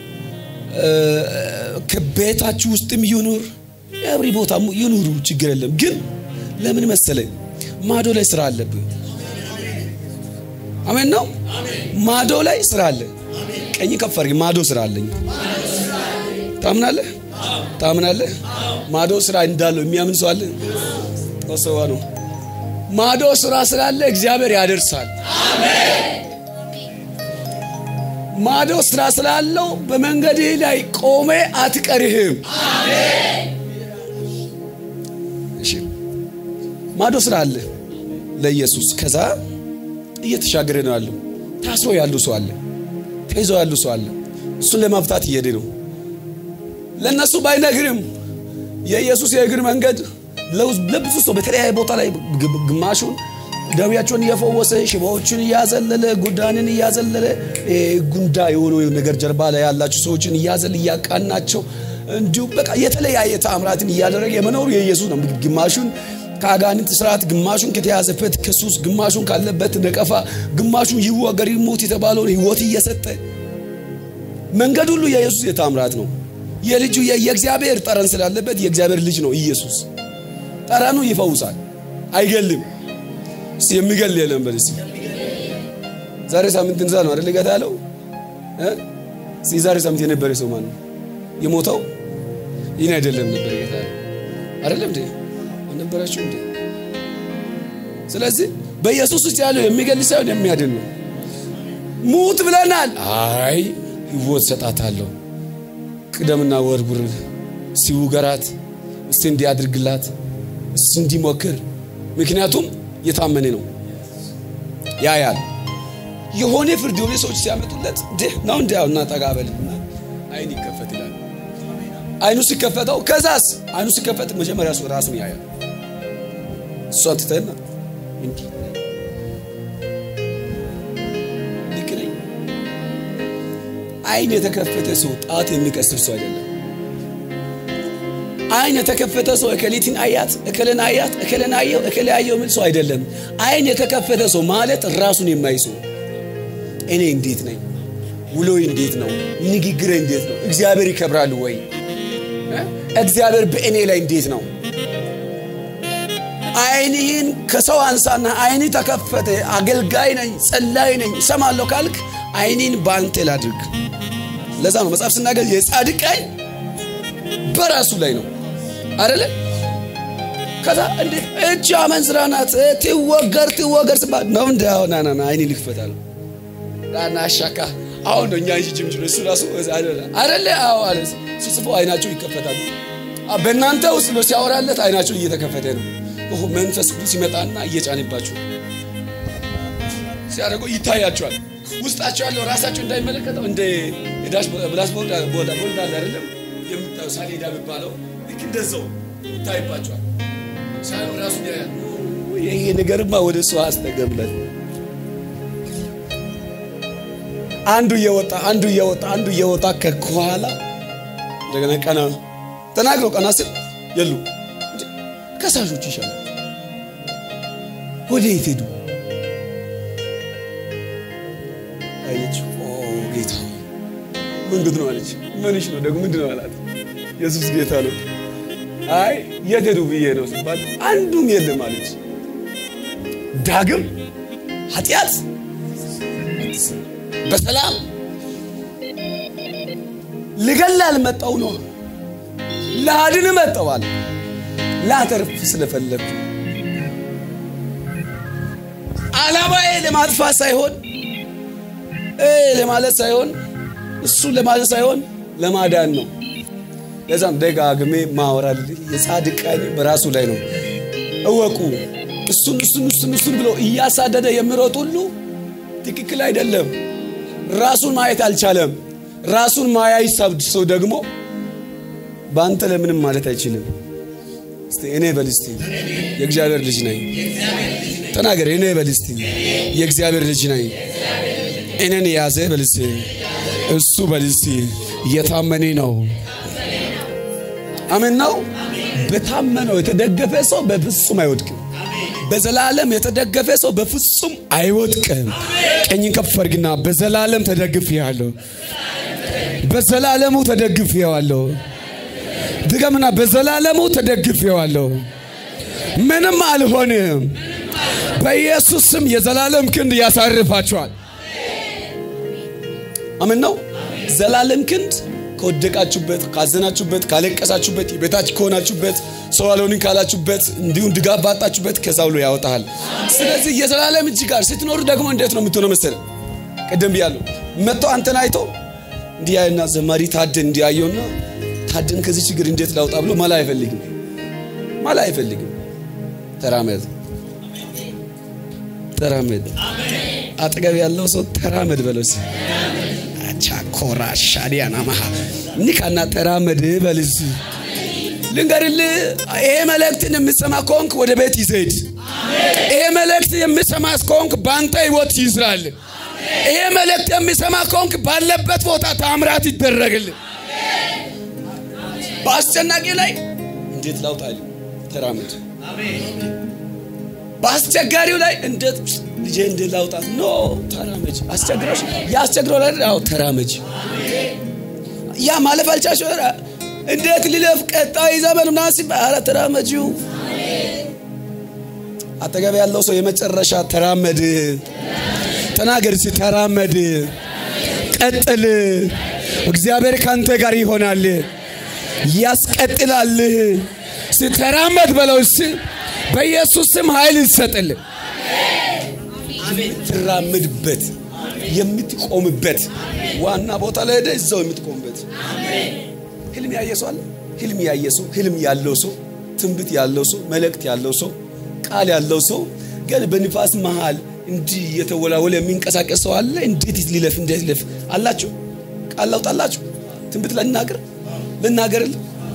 ከቤታችሁ ውስጥም ይኑር የብሪ ቦታ ይኑሩ፣ ችግር የለም። ግን ለምን መሰለ? ማዶ ላይ ስራ አለብህ። አሜን ነው። ማዶ ላይ ስራ አለ። ቀኝ ከፍ አድርግ። ማዶ ስራ አለኝ። ታምናለህ? ታምናለህ? ማዶ ስራ እንዳለው የሚያምን ሰው አለ? ተሰዋ ነው። ማዶ ስራ ስላለ እግዚአብሔር ያደርሳል። ማዶ ስራ ስላለው በመንገድህ ላይ ቆሜ አትቀርህም። እሺ ማዶ ስራ አለ ለኢየሱስ። ከዛ እየተሻገረ ነው ያለው። ታስሮ ያሉ ሰው አለ፣ ተይዞ ያሉ ሰው አለ። እሱን ለማፍታት እየሄደ ነው። ለእነሱ ባይነግርም የኢየሱስ የእግር መንገድ ለብዙ ሰው በተለያየ ቦታ ላይ ግማሹን ደዌያቸውን እየፈወሰ ሽባዎችን እያዘለለ ጉዳንን እያዘለለ ጉንዳ የሆነ ነገር ጀርባ ላይ ያላቸው ሰዎችን እያዘለ እያቃናቸው እንዲሁም በቃ የተለያየ ተአምራትን እያደረገ የመኖሩ የኢየሱስ ነው። ግማሹን ከአጋንንት ስርዓት፣ ግማሹን ከተያዘበት ከሱስ፣ ግማሹን ካለበት ነቀፋ፣ ግማሹን ይወገር ይሞት የተባለውን ህይወት እየሰጠ መንገድ ሁሉ የኢየሱስ የተአምራት ነው። የልጁ የእግዚአብሔር ጠረን ስላለበት የእግዚአብሔር ልጅ ነው ኢየሱስ። ጠረኑ ይፈውሳል፣ አይገልም። እስቲ የሚገል የለም በል እስቲ። ዛሬ ሳምንት እንዛ ነው አይደል ጌታ ያለው እ እስቲ ዛሬ ሳምንት የነበረ ሰው ማን ነው የሞተው? ይህን አይደለም ነበር ጌታ ያለው አይደለም እንዴ? አልነበራችሁ እንዴ? ስለዚህ በኢየሱስ ውስጥ ያለው የሚገል ሳይሆን የሚያድን ነው። ሙት ብለናል። አይ ህይወት ሰጣታለሁ። ቅደምና ወርውር፣ እስቲ ውገራት፣ እስቲ እንዲያድርግላት፣ እስቲ እንዲሞክር ምክንያቱም የታመነ ነው ያያል። የሆነ ፍርድ የሆነ ሰዎች ሲያመጡለት ድህ ነው እንዲ እና ጠጋበልና አይን ይከፈት ይላል። አይኑ ሲከፈተው ከዛስ አይኑ ሲከፈት መጀመሪያ እሱ ራሱን ያያል። እሷን ትተና እንዲ ልክ ነኝ። አይን የተከፈተ ሰው ጣት የሚቀስር ሰው አይደለም። አይን የተከፈተ ሰው እከሊትን አያት እከለን አያት እከለን አየው እከለ አየው የሚል ሰው አይደለም። አይን የተከፈተ ሰው ማለት ራሱን የማይ ሰው እኔ እንዴት ነኝ? ውሎይ እንዴት ነው? ንግግሬ እንዴት ነው? እግዚአብሔር ይከብራል ወይ? እግዚአብሔር በእኔ ላይ እንዴት ነው? አይንህን ከሰው አንሳና አይን ተከፈተ፣ አገልጋይ ነኝ፣ ጸላይ ነኝ፣ እሰማለሁ ካልክ አይኔን በአንተ ላድርግ። ለዛ ነው መጽሐፍ ስናገር የጻድቅ አይን በራሱ ላይ ነው አይደለ? ከዛ እንዴ እጅ አመንዝራ ናት ትወገር ትወገር ስባል ነው እንደ አሁን ና ና አይኔ ልክፈታል ራና አሻካ አሁን ነው እኛ እንጂ ጅምጅም እሱ ራሱ አይደለ? አዎ አለ ሲጽፎ አይናቸው ይከፈታሉ። በእናንተ ውስጥ ነው ሲያወራለት አይናቸው እየተከፈተ ነው። ኦሆ መንፈስ ቅዱስ ሲመጣና እየጫነባቸው ሲያደርጉ ይታያቸዋል። ውስጣቸው ያለው ራሳቸው እንዳይመለከተው እንደ ዳሽ ብላስ ቦልድ ቦልድ ቦልድ አለ አይደለም የምታየው ሳሌዳ የሚባለው ልክ እንደዛው ይታይባቸዋል። ሳይሆን ራሱ ያያል። ይሄ ነገርማ ወደ እሱ አስጠገብለን አንዱ እየወጣ አንዱ እየወጣ አንዱ እየወጣ ከኋላ እንደገና ቀና ተናግረው ቀና ስል የሉ ከከሳሾች ይሻላል። ወዴት ሄዱ? አየች። ኦ ጌታ ምንድን ነው አለች። ምንሽ ነው ደግሞ ምንድን ነው አላት። ኢየሱስ ጌታ ነው። አይ የት ሄዱ ብዬ ነው ሲባል አንዱም የለም አለች። ዳግም ኃጢአት በሰላም ልገል አልመጣው ነው ላድን መጣዋል ላተርፍ ስለፈለግኩ ዓላማዬ ለማጥፋት ሳይሆን ለማለት ሳይሆን እሱ ለማለት ሳይሆን ለማዳን ነው። ለዛም ደጋግሜ ማወራል የጻድቅ ቃል በራሱ ላይ ነው። እወቁ። እሱን እሱን እሱን እሱን ብሎ እያሳደደ የሚሮጥ ሁሉ ትክክል አይደለም። ራሱን ማየት አልቻለም። ራሱን ማያይ ሰው ደግሞ በአንተ ለምንም ማለት አይችልም። እስቲ እኔ በል እስቲ የእግዚአብሔር ልጅ ነኝ ተናገር። እኔ በል እስቲ የእግዚአብሔር ልጅ ነኝ። እኔን የያዘ በል እስቲ እሱ በል እስቲ እየታመኔ ነው። አሜን ነው። በታመነው የተደገፈ ሰው በፍጹም አይወድቅም። በዘላለም የተደገፈ ሰው በፍጹም አይወድቅም። ቀኝን ከፍ አድርግና በዘላለም ተደግፌአለሁ፣ በዘላለሙ ተደግፌዋለሁ። ድገምና በዘላለሙ ተደግፌዋለሁ። ምንም አልሆንም። በኢየሱስ ስም የዘላለም ክንድ ያሳርፋችኋል። አሜን ነው። ዘላለም ክንድ ከወደቃችሁበት፣ ካዘናችሁበት፣ ካለቀሳችሁበት፣ የቤታች ከሆናችሁበት፣ ሰው አልሆንም ካላችሁበት፣ እንዲሁም ድጋፍ ባጣችሁበት ከዛ ብሎ ያወጣሃል። ስለዚህ የዘላለም እጅ ጋር ስትኖሩ ደግሞ እንዴት ነው የምትሆነው መሰለህ? ቅድም ብያለሁ። መጥተው አንተን አይቶ እንዲያይና ዘማሪ ታደን እንዲያየውና ታደን ከዚህ ችግር እንዴት ላውጣ ብሎ መላ አይፈልግም። መላ አይፈልግም። ተራመድ ተራመድ። አጠገብ ያለው ሰው ተራመድ በለው። ቻኮራ ሻዲያና ማሃ ኒካና ተራመድ በልዝ ልንገርልህ፣ ይሄ መልእክትን የምሰማ ከሆንክ ወደ ቤት ይዘድ። ይሄ መልእክት የምሰማ ከሆንክ በአንተ ህይወት ይስራል። ይሄ መልእክት የሚሰማ ከሆንክ ባለበት ቦታ ታምራት ይደረግል። በአስጨናቂ ላይ እንዴት ላውጣል? ተራመድ። በአስቸጋሪው ላይ እንዴት ልጄ እንዴት ላውጣት? ኖ ተራመጅ። አስቸግሮሽ ያስቸግረው ላይ አዎ ተራመጅ። ያ ማለፍ አልቻልሽ እንዴት ልለፍ? ቀጣይ ዘመን ምናምን ሲባል ኧረ ተራመጂው። አጠገብ ያለው ሰው የመጨረሻ ተራመድ ተናገር እስኪ ተራመድ፣ ቀጥል። እግዚአብሔር ካንተ ጋር ይሆናል፣ ያስቀጥላል። ተራመድ በለው እስኪ በኢየሱስ ስም ኃይል ይሰጥል። የምትራምድበት የምትቆምበት ዋና ቦታ ላይ ሄደህ እዛው የምትቆምበት ህልም ያየ ሰው አለ። ህልም ያየ ሰው ህልም ያለው ሰው ትንቢት ያለው ሰው መልእክት ያለው ሰው ቃል ያለው ሰው ግን በንፋስ መሃል እንዲህ እየተወላወለ የሚንቀሳቀስ ሰው አለ። እንዴት ሊለፍ እንዴት ሊለፍ አላችሁ? ቃል ላውጣላችሁ? ትንቢት ልናገር ልናገርል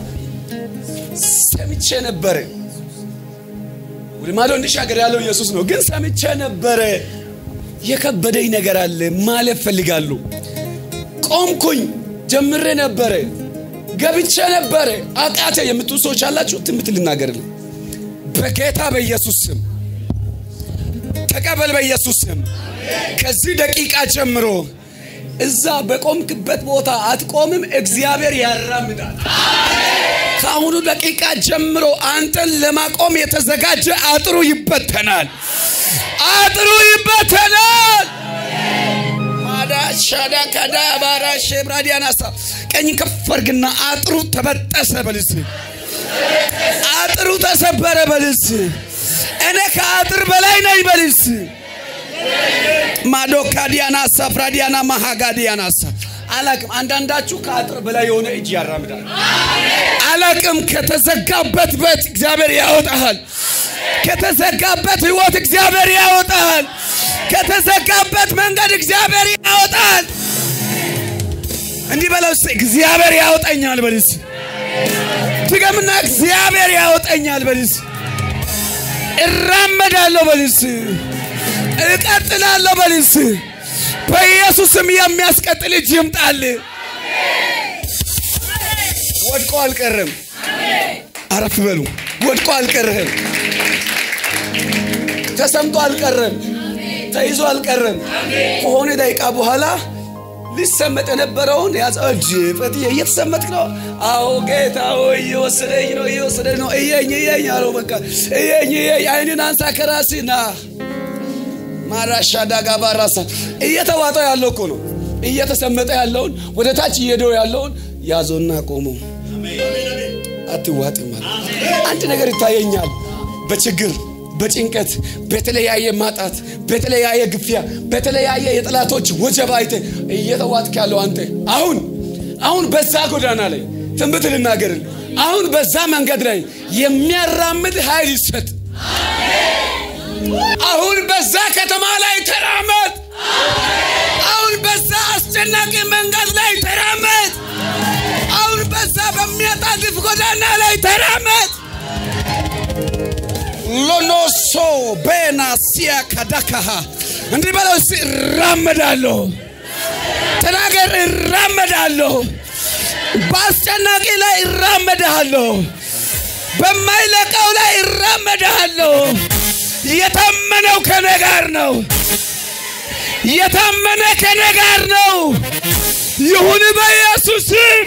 ሰምቼ ነበረ። ወደ ማዶ እንዲሻገር ያለው ኢየሱስ ነው። ግን ሰምቼ ነበረ። የከበደኝ ነገር አለ። ማለፍ ፈልጋለሁ። ቆምኩኝ። ጀምሬ ነበረ። ገብቼ ነበረ። አቃተ የምትሉ ሰዎች አላችሁ? ትንቢት ልናገርል በጌታ በኢየሱስ ስም ተቀበል። በኢየሱስ ስም ከዚህ ደቂቃ ጀምሮ እዛ በቆምክበት ቦታ አትቆምም። እግዚአብሔር ያራምዳል። ከአሁኑ ደቂቃ ጀምሮ አንተን ለማቆም የተዘጋጀ አጥሩ ይበተናል። አጥሩ ይበተናል። ማዳሻዳ ከዳ ባራ ሼብራዲያናሳ ቀኝ ከፍ አድርግና አጥሩ ተበጠሰ በልስ አጥሩ ተሰበረ በልስ እኔ ከአጥር በላይ ነኝ በልስ ማዶካዲያናሳ ፍራዲያና ማሃጋዲያናሳ አላቅም። አንዳንዳችሁ ከአጥር በላይ የሆነ እጅ ያራምዳል። አላቅም። ከተዘጋበት ቤት እግዚአብሔር ያወጣሃል። ከተዘጋበት ህይወት እግዚአብሔር ያወጣሃል። ከተዘጋበት መንገድ እግዚአብሔር ያወጣል። እንዲህ በለው እስኪ እግዚአብሔር ያወጣኛል በልስ ድገምና እግዚአብሔር ያወጣኛል በልስ እራመዳለሁ በልስ እቀጥላለሁ በልስ በኢየሱስም የሚያስቀጥል እጅ ይምጣል። ወድቆ አልቀርም። አረፍ በሉ። ወድቆ አልቀረም፣ ተሰምቶ አልቀረም፣ ተይዞ አልቀረም። ከሆነ ደቂቃ በኋላ ሊሰመጥ የነበረውን ያዘ። እጅ ፈትዬ እየተሰመጥክ ነው? አዎ ጌታ ሆይ እየወሰደኝ ነው እየወሰደኝ ነው። እየኝ እየኝ አለው። በቃ እየኝ እየኝ፣ አይንን አንሳ ከራስህ ና ማራሻ ዳጋ ባራሳ እየተዋጠው ያለው እኮ ነው። እየተሰመጠ ያለውን ወደ ታች እየሄደው ያለውን ያዞና ቆመው አትዋጥም ማለት አንድ ነገር ይታየኛል። በችግር በጭንቀት በተለያየ ማጣት በተለያየ ግፊያ በተለያየ የጠላቶች ወጀብ አይተ እየተዋጥክ ያለው አንተ አሁን አሁን በዛ ጎዳና ላይ ትንቢት ልናገርል አሁን በዛ መንገድ ላይ የሚያራምድ ኃይል ይሰጥ። አሁን በዛ ከተማ ላይ ተራመድ። አሁን በዛ አስጨናቂ መንገድ ላይ ተራመድ። አሁን በዛ በሚያጣድፍ ጎዳና ላይ ተራመድ። ሎኖሶ ቤና ሲያ ካዳካሃ እንዲህ በለው እስቲ እራመዳለሁ። ተናገር፣ እራመዳለሁ። በአስጨናቂ ላይ እራመዳለሁ። በማይለቀው ላይ እራመዳለሁ። የታመነው ከኔ ጋር ነው። የታመነ ከኔ ጋር ነው። ይሁን በኢየሱስ ስም።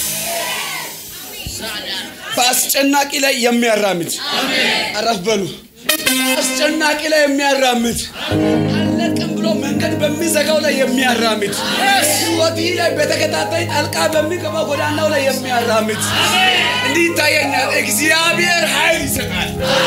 በአስጨናቂ ላይ የሚያራምድ አረፍ በሉ። አስጨናቂ ላይ የሚያራምድ አለቅም ብሎ መንገድ በሚዘጋው ላይ የሚያራምድ ሕይወትህ ላይ በተከታታይ ጣልቃ በሚገባው ጎዳናው ላይ የሚያራምድ እንዲህ ይታየኛል። እግዚአብሔር ኃይል ይሰጣል።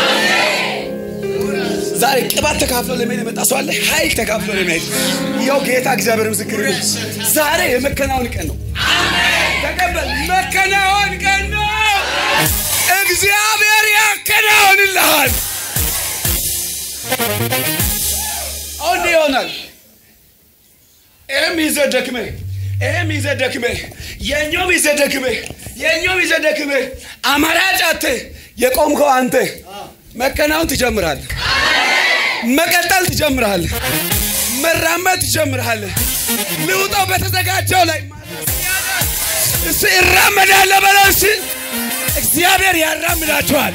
ዛሬ ቅባት ተካፍሎ ለመሄድ የመጣ ሰው አለ። ኃይል ተካፍሎ ለመሄድ ያው ጌታ እግዚአብሔር ምስክር ነው። ዛሬ የመከናወን ቀን ነው። ተቀበል። መከናወን ቀን ነው። እግዚአብሔር ያከናውንልሃል። አሁን እንዲህ ይሆናል። ይህም ይዘህ ደክመህ ይህም ይዘህ ደክመህ የኛውም ይዘህ ደክመህ የኛውም ይዘህ ደክመህ አማራጭ አጥተህ የቆምከው አንተ መከናወን ትጀምራለህ። መቀጠል ትጀምራለህ። መራመድ ትጀምራለህ። ልውጠው በተዘጋጀው ላይ እስ እራመዳለሁ በለው። እስ እግዚአብሔር ያራምዳችኋል።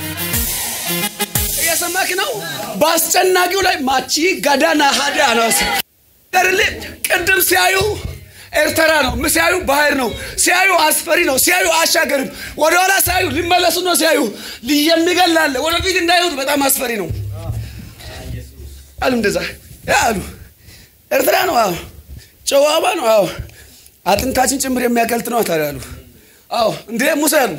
እየሰማክ ነው። በአስጨናቂው ላይ ማቺ ጋዳና ሀዳ ነው ገርል ቅድም ሲያዩ ኤርትራ ነው ሲያዩ ባህር ነው ሲያዩ አስፈሪ ነው ሲያዩ አሻገርም ወደኋላ ሲያዩ ሊመለሱ ነው ሲያዩ የሚገላለ ወደፊት እንዳይሁት በጣም አስፈሪ ነው አሉ። እንደዛ አሉ። ኤርትራ ነው አዎ፣ ጨዋባ ነው አዎ፣ አጥንታችን ጭምር የሚያቀልጥ ነው ታዲያ አሉ። አዎ እንዴ ሙሴ አሉ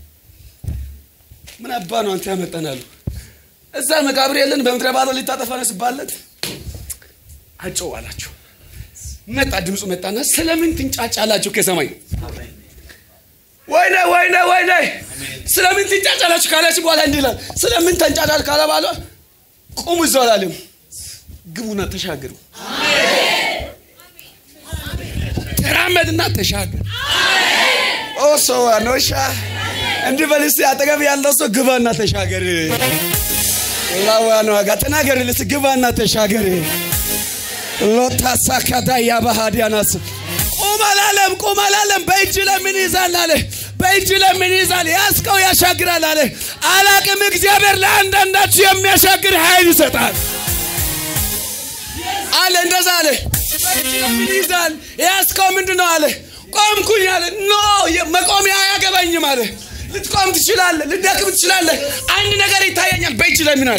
ምን አባ ነው አንተ ያመጠናሉ እዛ መቃብር የለን በምድረ ባዶ ሊታጠፋ ነው ሲባለት አጨው አላቸው። መጣ ድምፁ መጣና ስለምን ትንጫጫላችሁ ከሰማይ ወይኔ ወይኔ ወይኔ ስለምን ትንጫጫላችሁ ካላችሁ በኋላ እንዲህ ይላል ስለምን ተንጫጫል ካለ ባለ ቁሙ እዛው አላለም ግቡና ተሻገሩ ተራመድና ተሻገር ኦሶ አኖሻ እንዲህ በል እስኪ አጠገብ ያለው ሰው ግባና ተሻገር ላዋን ዋጋ ተናገር ልስ ግባና ተሻገር ሎታሳካዳ ያባሃዲያናስ ቁም አላለም ቁም አላለም በእጅ ለምን ይዛል አለ በእጅ ለምን ይዛል ያስቀው ያሻግራል አለ አላቅም እግዚአብሔር ለአንዳንዳችሁ የሚያሻግር ኃይል ይሰጣል አለ እንደዛ አለ በእጅ ለምን ይዛል ያስቀው ምንድን ነው አለ ቆምኩኝ አለ ኖ መቆሚያ አያገባኝም አለ ልትቆም ትችላለህ፣ ልደክም ትችላለህ። አንድ ነገር ይታየኛል። በእጅ ላይ ምን አለ?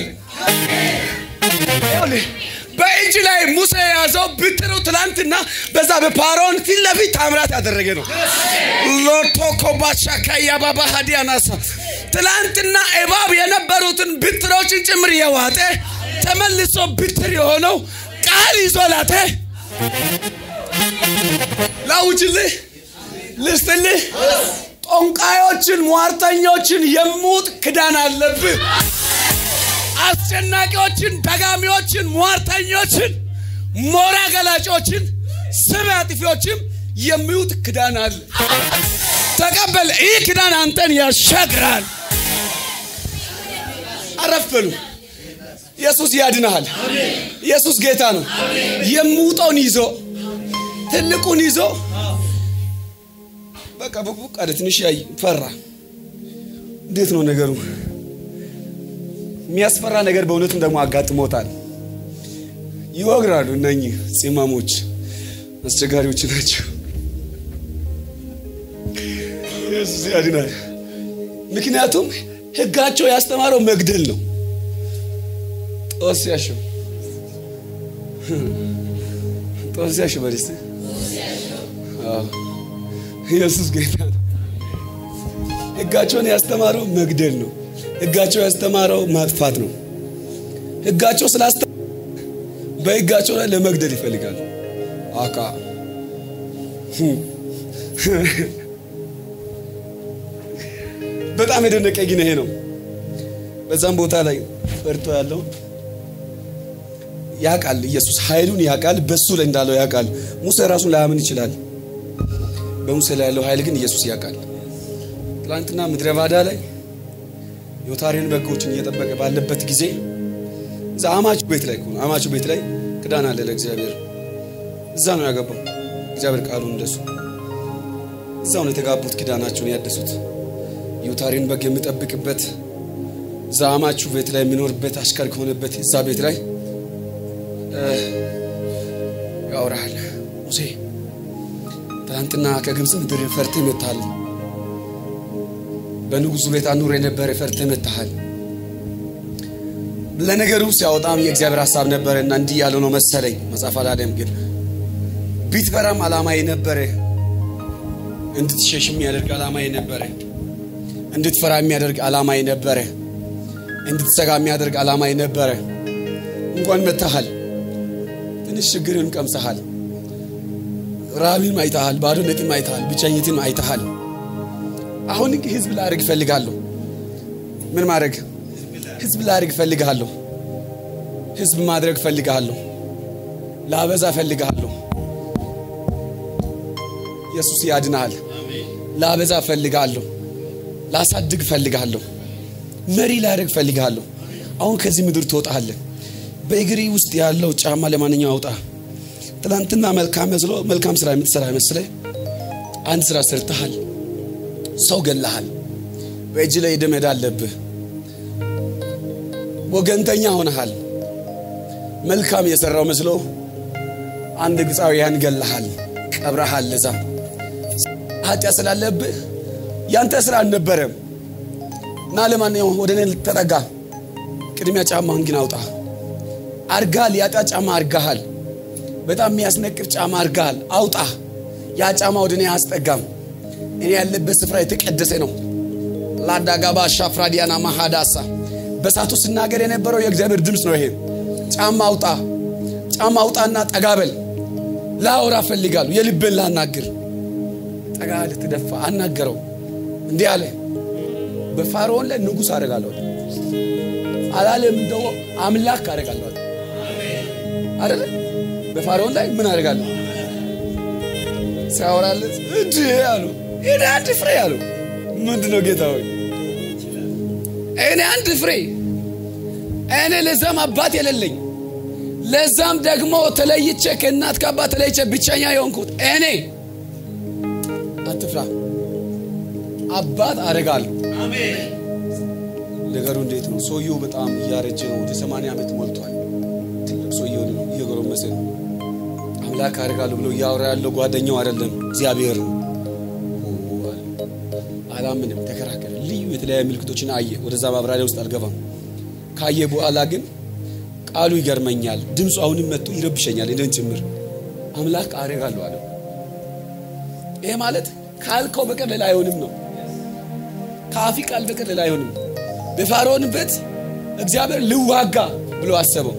በእጅ ላይ ሙሴ የያዘው ብትሩ ትላንትና በዛ በፓሮን ፊት ለፊት ታምራት ያደረገ ነው። ሎቶኮ ባሻካያ ባባ ሀዲያናሳ ትላንትና እባብ የነበሩትን ብትሮችን ጭምር የዋጠ ተመልሶ ብትር የሆነው ቃል ይዞ ላተ ላውጅልህ ልስጥልህ ጦንቃዮችን ሟርተኞችን የሙጥ ክዳን አለብህ። አስጨናቂዎችን፣ ደጋሚዎችን፣ ሟርተኞችን፣ ሞራ ገላጮችን፣ ስም አጥፊዎችም የሚውጥ ክዳን አለ። ተቀበል። ይህ ክዳን አንተን ያሻግራል። አረፍ በሉ። ኢየሱስ ያድንሃል። ኢየሱስ ጌታ ነው። የምውጠውን ይዞ ትልቁን ይዞ በቃ ቡቅቡቅ አለ። ትንሽ ያይ ፈራ። እንዴት ነው ነገሩ? የሚያስፈራ ነገር በእውነቱም ደግሞ አጋጥሞታል። ይወግራሉ። እነኚህ ፂማሞች አስቸጋሪዎች ናቸው። ኢየሱስ ያድናል። ምክንያቱም ሕጋቸው ያስተማረው መግደል ነው። ጦስ ያሸው ጦስ ያሸው በደስ ኢየሱስ ጌታ ነው። ሕጋቸውን ያስተማረው መግደል ነው። ሕጋቸው ያስተማረው ማጥፋት ነው። ሕጋቸው ስላስተ በሕጋቸው ላይ ለመግደል ይፈልጋሉ። አካ በጣም የደነቀ ግን ይሄ ነው። በዛም ቦታ ላይ ፈርቶ ያለው ያውቃል። ኢየሱስ ኃይሉን ያውቃል። በሱ ላይ እንዳለው ያውቃል። ሙሴ ራሱን ላያምን ይችላል። በሙሴ ላይ ያለው ኃይል ግን ኢየሱስ ያውቃል። ትላንትና ምድረ ባዳ ላይ ዮታሪን በጎችን እየጠበቀ ባለበት ጊዜ እዛ አማቹ ቤት ላይ አማቹ ቤት ላይ ክዳን አለ ለእግዚአብሔር። እዛ ነው ያገባው እግዚአብሔር ቃሉን እንደሱ እዛው ነው የተጋቡት፣ ኪዳናቸውን ያደሱት። ዮታሪን በግ የሚጠብቅበት እዛ አማቹ ቤት ላይ የሚኖርበት አሽከር ከሆነበት እዛ ቤት ላይ ያወራል። ሙሴ ትናንትና ከግብፅ ምድር ፈርተህ መጥተሃል። በንጉሱ ቤት አኑር የነበረ ፈርተህ መጥተሃል። ለነገሩ ሲያወጣም የእግዚአብሔር ሀሳብ ነበረና እንዲህ ያለው ነው መሰለኝ። መጽሐፍ አላለም ግን ቢትፈራም ዓላማዬ ነበረ። እንድትሸሽ የሚያደርግ ዓላማዬ ነበረ። እንድትፈራ የሚያደርግ ዓላማዬ ነበረ። እንድትሰጋ የሚያደርግ ዓላማዬ ነበረ። እንኳን መጥተሃል። ትንሽ ችግርን ቀምሰሃል። ራብም አይተሃል፣ ባዶነትም አይተሃል፣ ብቸኝትም አይተሃል። አሁን ህዝብ ላደርግ እፈልጋለሁ። ምን ማድረግ? ህዝብ ላደርግ እፈልጋለሁ። ህዝብ ማድረግ እፈልጋለሁ። ላበዛ እፈልጋለሁ። ኢየሱስ ያድናል። ላበዛ እፈልጋለሁ። ላሳድግ እፈልጋለሁ። መሪ ላደርግ እፈልጋለሁ። አሁን ከዚህ ምድር ትወጣለህ። በእግሪ ውስጥ ያለው ጫማ ለማንኛው አውጣ። ትናንትና መልካም መስሎ መልካም ስራ የምትሰራ መስለ አንድ ስራ ሰርተሃል። ሰው ገለሃል። በእጅ ላይ ደም ዕዳ አለብህ። ወገንተኛ ሆነሃል። መልካም የሰራው መስሎ አንድ ግብፃውያን ገለሃል፣ ቀብረሃል። እዛ ኃጢአት ስላለብህ ያንተ ስራ አልነበረም እና ለማንኛውም ወደ እኔ ተጠጋ። ቅድሚያ ጫማህን ግን አውጣ። አርጋል ያጣ ጫማ አርጋሃል። በጣም የሚያስነቅፍ ጫማ አርጋሃል። አውጣ። ያ ጫማ ወደ እኔ አያስጠጋም። እኔ ያለበት ስፍራ የተቀደሰ ነው። ላዳጋባ ሻፍራዲያና ማሃዳሳ በሳቱ ስናገር የነበረው የእግዚአብሔር ድምፅ ነው። ይሄ ጫማ አውጣ፣ ጫማ አውጣና ጠጋበል። ላወራ እፈልጋለሁ። የልብን ላናግር። ጠጋ ልትደፋ አናገረው። እንዲህ አለ፣ በፋርዖን ላይ ንጉሥ አደርጋለሁ አላለም። እንደው አምላክ አደርጋለሁ አይደለ? በፋርዖን ላይ ምን አደርጋለሁ ሲያወራለት እንዲ አሉ። እኔ አንድ ፍሬ አሉ። ምንድን ነው ጌታ ሆይ? እኔ አንድ ፍሬ፣ እኔ ለዛም አባት የሌለኝ ለዛም ደግሞ ተለይቼ ከእናት ከአባት ተለይቼ ብቸኛ የሆንኩት እኔ አትፍራ፣ አባት አደርጋለሁ። ነገሩ እንዴት ነው? ሰውየው በጣም እያረጀ ነው። ወደ ሰማንያ ዓመት ሞልቷል። ትልቅ ሰውየው ነው፣ እየጎረመሰ ነው። አምላክ አደርጋለሁ ብሎ እያወራ ያለው ጓደኛው አይደለም፣ እግዚአብሔር ነው። አላምንም፣ ተከራከረ። ልዩ የተለያዩ ምልክቶችን አየ። ወደዛ ማብራሪያ ውስጥ አልገባም። ካየ በኋላ ግን ቃሉ ይገርመኛል፣ ድምፁ አሁንም መጥቶ ይረብሸኛል፣ እኔን ጭምር። አምላክ አደርጋለሁ አለው። ይሄ ማለት ካልከው በቀር ሌላ አይሆንም ነው። ከአፊ ቃል በቀር ሌላ አይሆንም። በፋርዖን ቤት እግዚአብሔር ልዋጋ ብሎ አሰበው።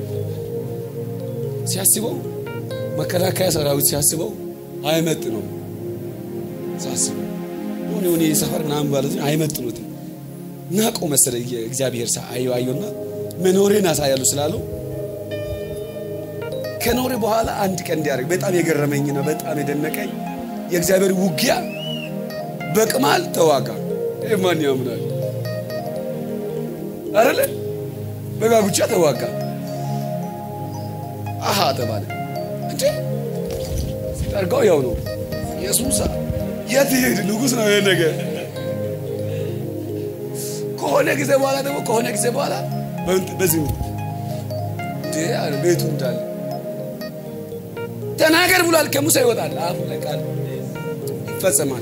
ሲያስበው መከላከያ ሰራዊት ሲያስበው አይመጥ ነው ሳስበው ሆነ ሆነ ሰፈር ምናምን ማለት አይመጥኑትም። ናቀው መሰለ እግዚአብሔር አየው አየውና መኖሬን አሳያለሁ ስላለው ከኖሬ በኋላ አንድ ቀን እንዲያደርግ በጣም የገረመኝ ነው። በጣም የደነቀኝ የእግዚአብሔር ውጊያ በቅማል ተዋጋ። ማን ያምናል? አይደለ በጋጉቻ ተዋጋ። አሃ ተባለ እንዴ ሲጠርጋው ያው ነው ኢየሱስ የት ይሄድ ንጉሥ ነው ይሄ ነገር ከሆነ ጊዜ በኋላ ደግሞ ከሆነ ጊዜ በኋላ በዚህ ቤቱ እንዳለ ተናገር ብሏል። ከሙሴ ይወጣል አፉ ላይ ቃል ይፈጸማል።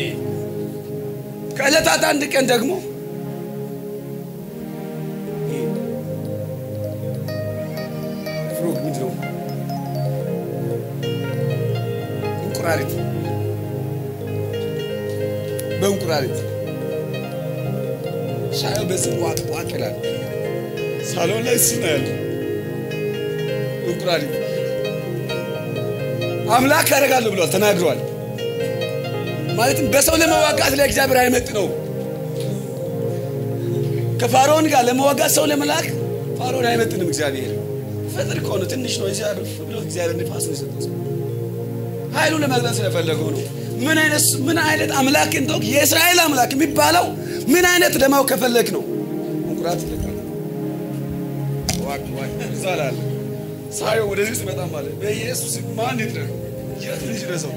ከዕለታት አንድ ቀን ደግሞ ፍሮግ ምንድን ነው? እንቁራሪት በእንቁራሪት ሻዩ በዚህ ዋቅ ዋቅ ይላል። ሳሎን ላይ እሱ ነው ያለው እንቁራሪት አምላክ ያደርጋለሁ ብሏል፣ ተናግሯል። ማለትም በሰው ለመዋጋት ለእግዚአብሔር አይመጥ ነው። ከፋርዖን ጋር ለመዋጋት ሰው ለመላክ ፋርዖን አይመጥንም። እግዚአብሔር ፍጥር ከሆነ ትንሽ ነው። እግዚአብሔር ብሎ እግዚአብሔር ንፋስ ነው የሰጠው። ኃይሉ ለመግለጽ ስለፈለገው ነው። ምን አይነት ምን አይነት አምላክ እንደው የእስራኤል አምላክ የሚባለው ምን አይነት ለማወቅ ከፈለግ ነው። እንቁራት ይለቃል ዋክ ዋክ ይዛላል ሳየው ወደዚህ ስመጣ ማለት በኢየሱስ ማን ይድረስ የት ልጅ ረሰው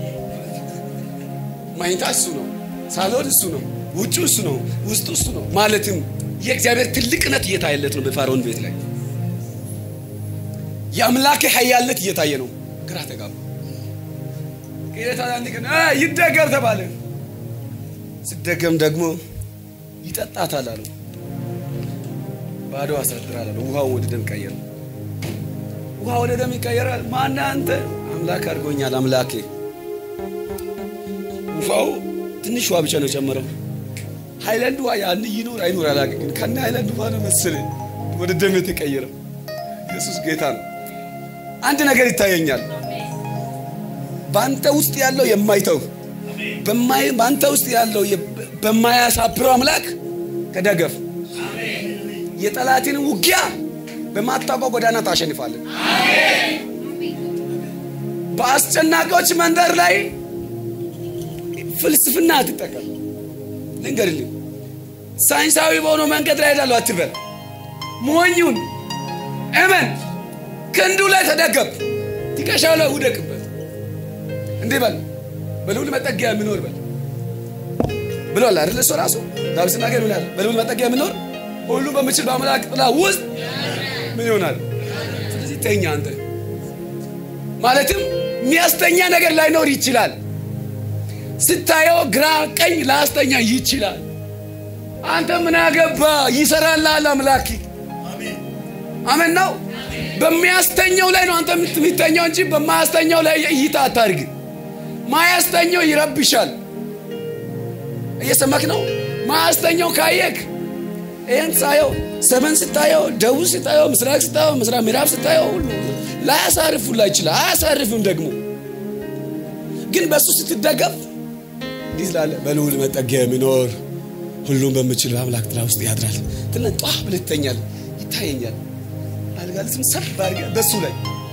ማኝታ እሱ ነው፣ ሳሎን እሱ ነው፣ ውጭ እሱ ነው፣ ውስጡ እሱ ነው። ማለትም የእግዚአብሔር ትልቅነት እየታየለት ነው። በፋርዖን ቤት ላይ የአምላክ ኃያልነት እየታየ ነው። ግራ ተጋባ። ጌታ አንድ ቀን ይደገም ተባለ። ሲደገም ደግሞ ይጠጣታል አሉ። ባዶ አሳድራል አሉ። ውሃውን ወደ ደም ቀየረ። ውሃ ወደ ደም ይቀየራል። ማነህ አንተ? አምላክ አድርጎኛል አምላኬ። ውሃው ትንሽ ውሃ ብቻ ነው የጨመረው። ሃይላንድ ውሃ ያን ይኖር አይኖር አላውቅም፣ ግን ከነ ሃይላንድ ውሃ ነው መሰለኝ ወደ ደም የተቀየረው። ኢየሱስ ጌታ ነው። አንድ ነገር ይታየኛል። በአንተ ውስጥ ያለው የማይተው በአንተ ውስጥ ያለው በማያሳብረው አምላክ ተደገፍ። የጠላትን ውጊያ በማታውቀው ጎዳና ታሸንፋለን። በአስጨናቂዎች መንደር ላይ ፍልስፍና አትጠቀም። ልንገርልህ፣ ሳይንሳዊ በሆነው መንገድ ላይ ሄዳለሁ አትበል። ሞኙን እመን፣ ክንዱ ላይ ተደገፍ፣ ትከሻው ላይ ውደቅበት። እንዲህ በል፣ በልዑል መጠጊያ የሚኖር በል ብሏል አይደል? እሱ ራሱ ዳዊት ሲናገር ምን ያለ በልዑል መጠጊያ የሚኖር ሁሉ በምችል በአምላክ ጥላ ውስጥ ምን ይሆናል? ስለዚህ ተኛ አንተ። ማለትም የሚያስተኛ ነገር ላይኖር ይችላል። ስታየው ግራ ቀኝ ላስተኛ ይችላል። አንተ ምን አገባ? ይሰራልሃል አምላክ። አሜን ነው። በሚያስተኛው ላይ ነው አንተ የምትተኛው እንጂ በማያስተኛው ላይ እይታ አታርግ። ማያስተኛው ይረብሻል። እየሰማክ ነው። ማያስተኛው ካየክ ይህን ሳየው ሰሜን ስታየው፣ ደቡብ ስታየው፣ ምስራቅ ስታየው፣ ምስራቅ ምዕራብ ስታየው ሁሉ ላያሳርፍ ሁላ ይችላል። አያሳርፍም ደግሞ ግን በእሱ ስትደገፍ እንዲህ ስላለ በልዑል መጠጊያ የሚኖር ሁሉም በምችል በአምላክ ጥላ ውስጥ ያድራል። ትለን ጧ ብለህ ትተኛለህ። ይታየኛል አልጋ ልስም ሰብ አድርገህ በሱ ላይ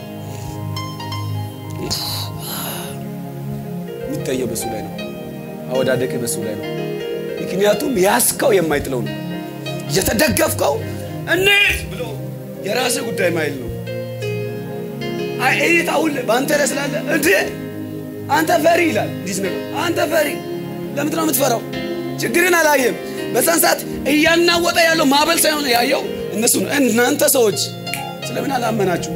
የሚታየው በሱ ላይ ነው። አወዳደቅ በሱ ላይ ነው። ምክንያቱም ያስከው የማይጥለው ነው። የተደገፍከው እንዴት ብሎ የራስህ ጉዳይ ማይል ነው። እይታ ሁሌ በአንተ ላይ ስላለ እንዴ አንተ ፈሪ ይላል። እንዲህ ነገር አንተ ፈሪ ለምንድን ነው የምትፈራው? ችግርን አላየም። በዛን ሰዓት እያናወጠ ያለው ማዕበል ሳይሆን ያየው እነሱ ነው። እናንተ ሰዎች ስለምን አላመናችሁ?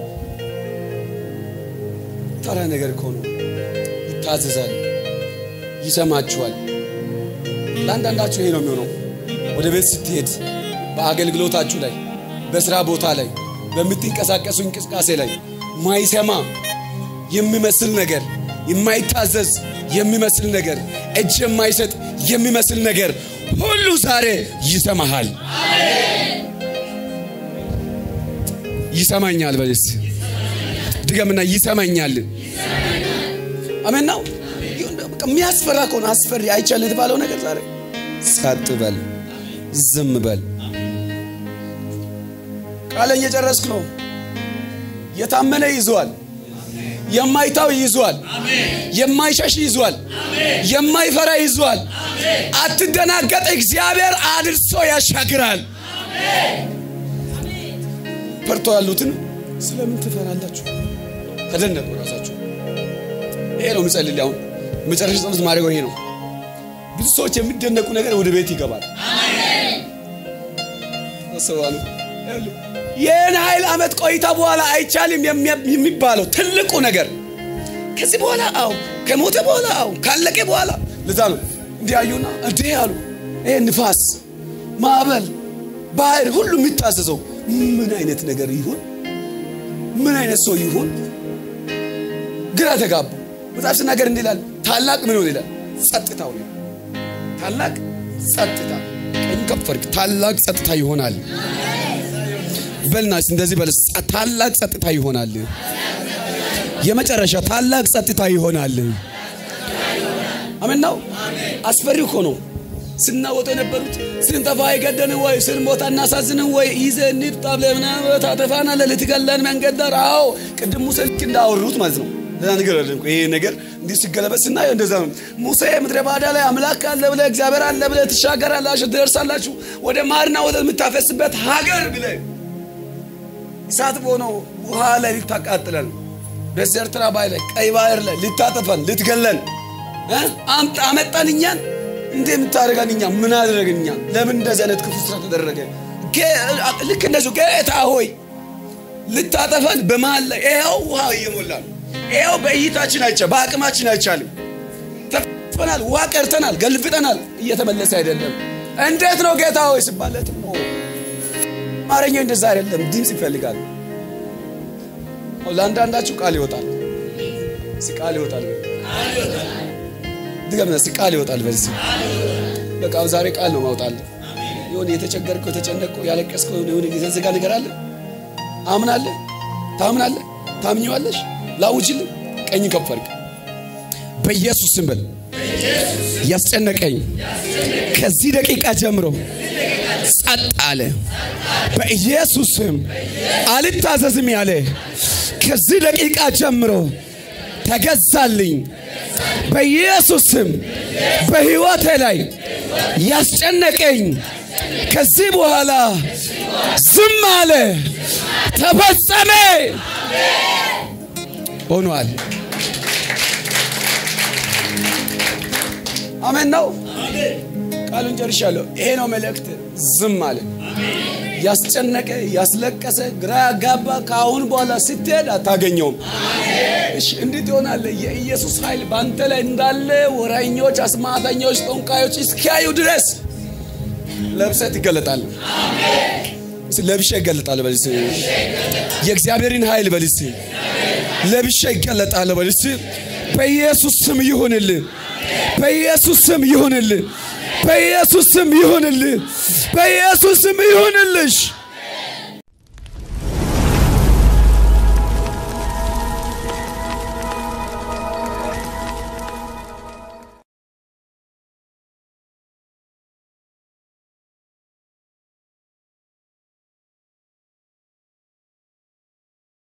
ተራ ነገር እኮ ነው። ይታዘዛል፣ ይሰማችኋል። ለአንዳንዳችሁ ይሄ ነው የሚሆነው። ወደ ቤት ስትሄድ፣ በአገልግሎታችሁ ላይ፣ በስራ ቦታ ላይ፣ በምትንቀሳቀሱ እንቅስቃሴ ላይ ማይሰማ የሚመስል ነገር የማይታዘዝ የሚመስል ነገር እጅ የማይሰጥ የሚመስል ነገር ሁሉ ዛሬ ይሰማሃል። ይሰማኛል በልስ ድገምና ይሰማኛል። አሜን ነው። የሚያስፈራ ከሆነ አስፈሪ አይቻል የተባለው ነገር ዛሬ ጸጥ በል፣ ዝም በል። ቃለን እየጨረስክ ነው። የታመነ ይዟል። የማይታው ይዟል። የማይሸሽ ይዟል። የማይፈራ ይዟል። አትደናገጥ። እግዚአብሔር አድርሶ ያሻግራል። ፈርቶ ያሉትን ስለምን ትፈራላችሁ? ተደነቁ ራሳችሁ። ይሄ ነው ምጸልል። አሁን መጨረሻ ጸሎት ማድረገው ይሄ ነው። ብዙ ሰዎች የሚደነቁ ነገር ወደ ቤት ይገባል። ሰዋሉ ይህን ኃይል ዓመት ቆይታ በኋላ አይቻልም የሚባለው ትልቁ ነገር ከዚህ በኋላ አው ከሞተ በኋላ አው ካለቀ በኋላ ለዛ ነው እንዲያዩና እንዴ አሉ። ይሄ ንፋስ፣ ማዕበል፣ ባህር ሁሉ የሚታዘዘው ምን አይነት ነገር ይሁን? ምን አይነት ሰው ይሁን? ግራ ተጋቡ። መጽሐፍ ሲናገር እንዲህ ይላል፣ ታላቅ ምን ሆነ ይላል? ጸጥታው ነው። ታላቅ ጸጥታ ቀኝ ከፍ አድርግ። ታላቅ ጸጥታ ይሆናል። በልናስ እንደዚህ በል። ታላቅ ጸጥታ ይሆናል። የመጨረሻ ታላቅ ጸጥታ ይሆናል። አሜን ነው። አስፈሪ እኮ ነው። ስናወጡ የነበሩት ስንጠፋ አይገደን ወይ ስንሞታ እናሳዝንን ወይ ይዘህ እንሂድ ብለህ ምናምን ታጠፋናለህ፣ ልትገለን መንገድ ዳር። አዎ ቅድም ሙሴ ልክ እንዳወሩት ማለት ነው። ለዛ ነገር አይደለም። ይሄ ነገር እንዲህ ሲገለበጥ ስናየው እንደዛ ነው። ሙሴ ምድረ ባዳ ላይ አምላክ አለ ብለህ እግዚአብሔር አለ ብለህ ትሻገራላችሁ፣ ትደርሳላችሁ ወደ ማርና ወደ የምታፈስበት ሀገር ብለህ እሳት በሆነው ውሃ ላይ ልታቃጥለን፣ በዚህ ኤርትራ ባይ ላይ ቀይ ባህር ላይ ልታጠፈን፣ ልትገለን አመጣን እኛን እንዴ የምታደርገን እኛ ምን አደረግን? እኛ ለምን እንደዚህ አይነት ክፉ ስራ ተደረገ? ልክ እንደዚሁ ጌታ ሆይ ልታጠፈን በመሀል ላይ ይኸው ውሃ እየሞላ ነው። ይኸው በእይታችን አይቻ በአቅማችን አይቻልም። ተፈናል፣ ውሃ ቀርተናል፣ ገልብጠናል፣ እየተመለሰ አይደለም። እንዴት ነው ጌታ ሆይ ሲባለት አማርኛው እንደዛ አይደለም፣ ድምፅ ይፈልጋል። ለአንዳንዳችሁ ቃል ይወጣል፣ ቃል ይወጣል ድገምና እስኪ ቃል ይወጣል። በዚህ በቃ ዛሬ ቃል ነው ማውጣል። የሆነ የተቸገርከው የተጨነቀው ያለቀስከው የሆነ የተዘጋ ነገር አለ። አምናለህ፣ ታምናለህ፣ ታምኘዋለሽ። ላውጅልህ ቀኝ ከፍ አድርግ። በኢየሱስ ስም በል። ያስጨነቀኝ ከዚህ ደቂቃ ጀምሮ ጸጥ አለ። በኢየሱስ ስም አልታዘዝም ያለ ከዚህ ደቂቃ ጀምሮ ተገዛልኝ። በኢየሱስ ስም በሕይወቴ ላይ ያስጨነቀኝ ከዚህ በኋላ ዝም አለ፣ ተፈጸመ፣ ሆኗል። አሜን ነው። ቃሉን ጨርሻለሁ። ይሄ ነው መልእክት። ዝም አለ። ያስጨነቀ ያስለቀሰ ግራ ያጋባ ከአሁን በኋላ ስትሄድ አታገኘውም። እሺ እንዴት ይሆናል? የኢየሱስ ኃይል በአንተ ላይ እንዳለ ወራኞች፣ አስማተኞች፣ ጠንቋዮች እስኪያዩ ድረስ ለብሰህ ትገለጣለህ። ለብሼ ይገለጣል በልስ የእግዚአብሔርን ኃይል በልስ ለብሼ ይገለጣል በልስ በኢየሱስ ስም ይሁንልህ። በኢየሱስ ስም ይሁንልህ። በኢየሱስ ስም ይሁንልህ። በኢየሱስ ስም ይሁንልሽ።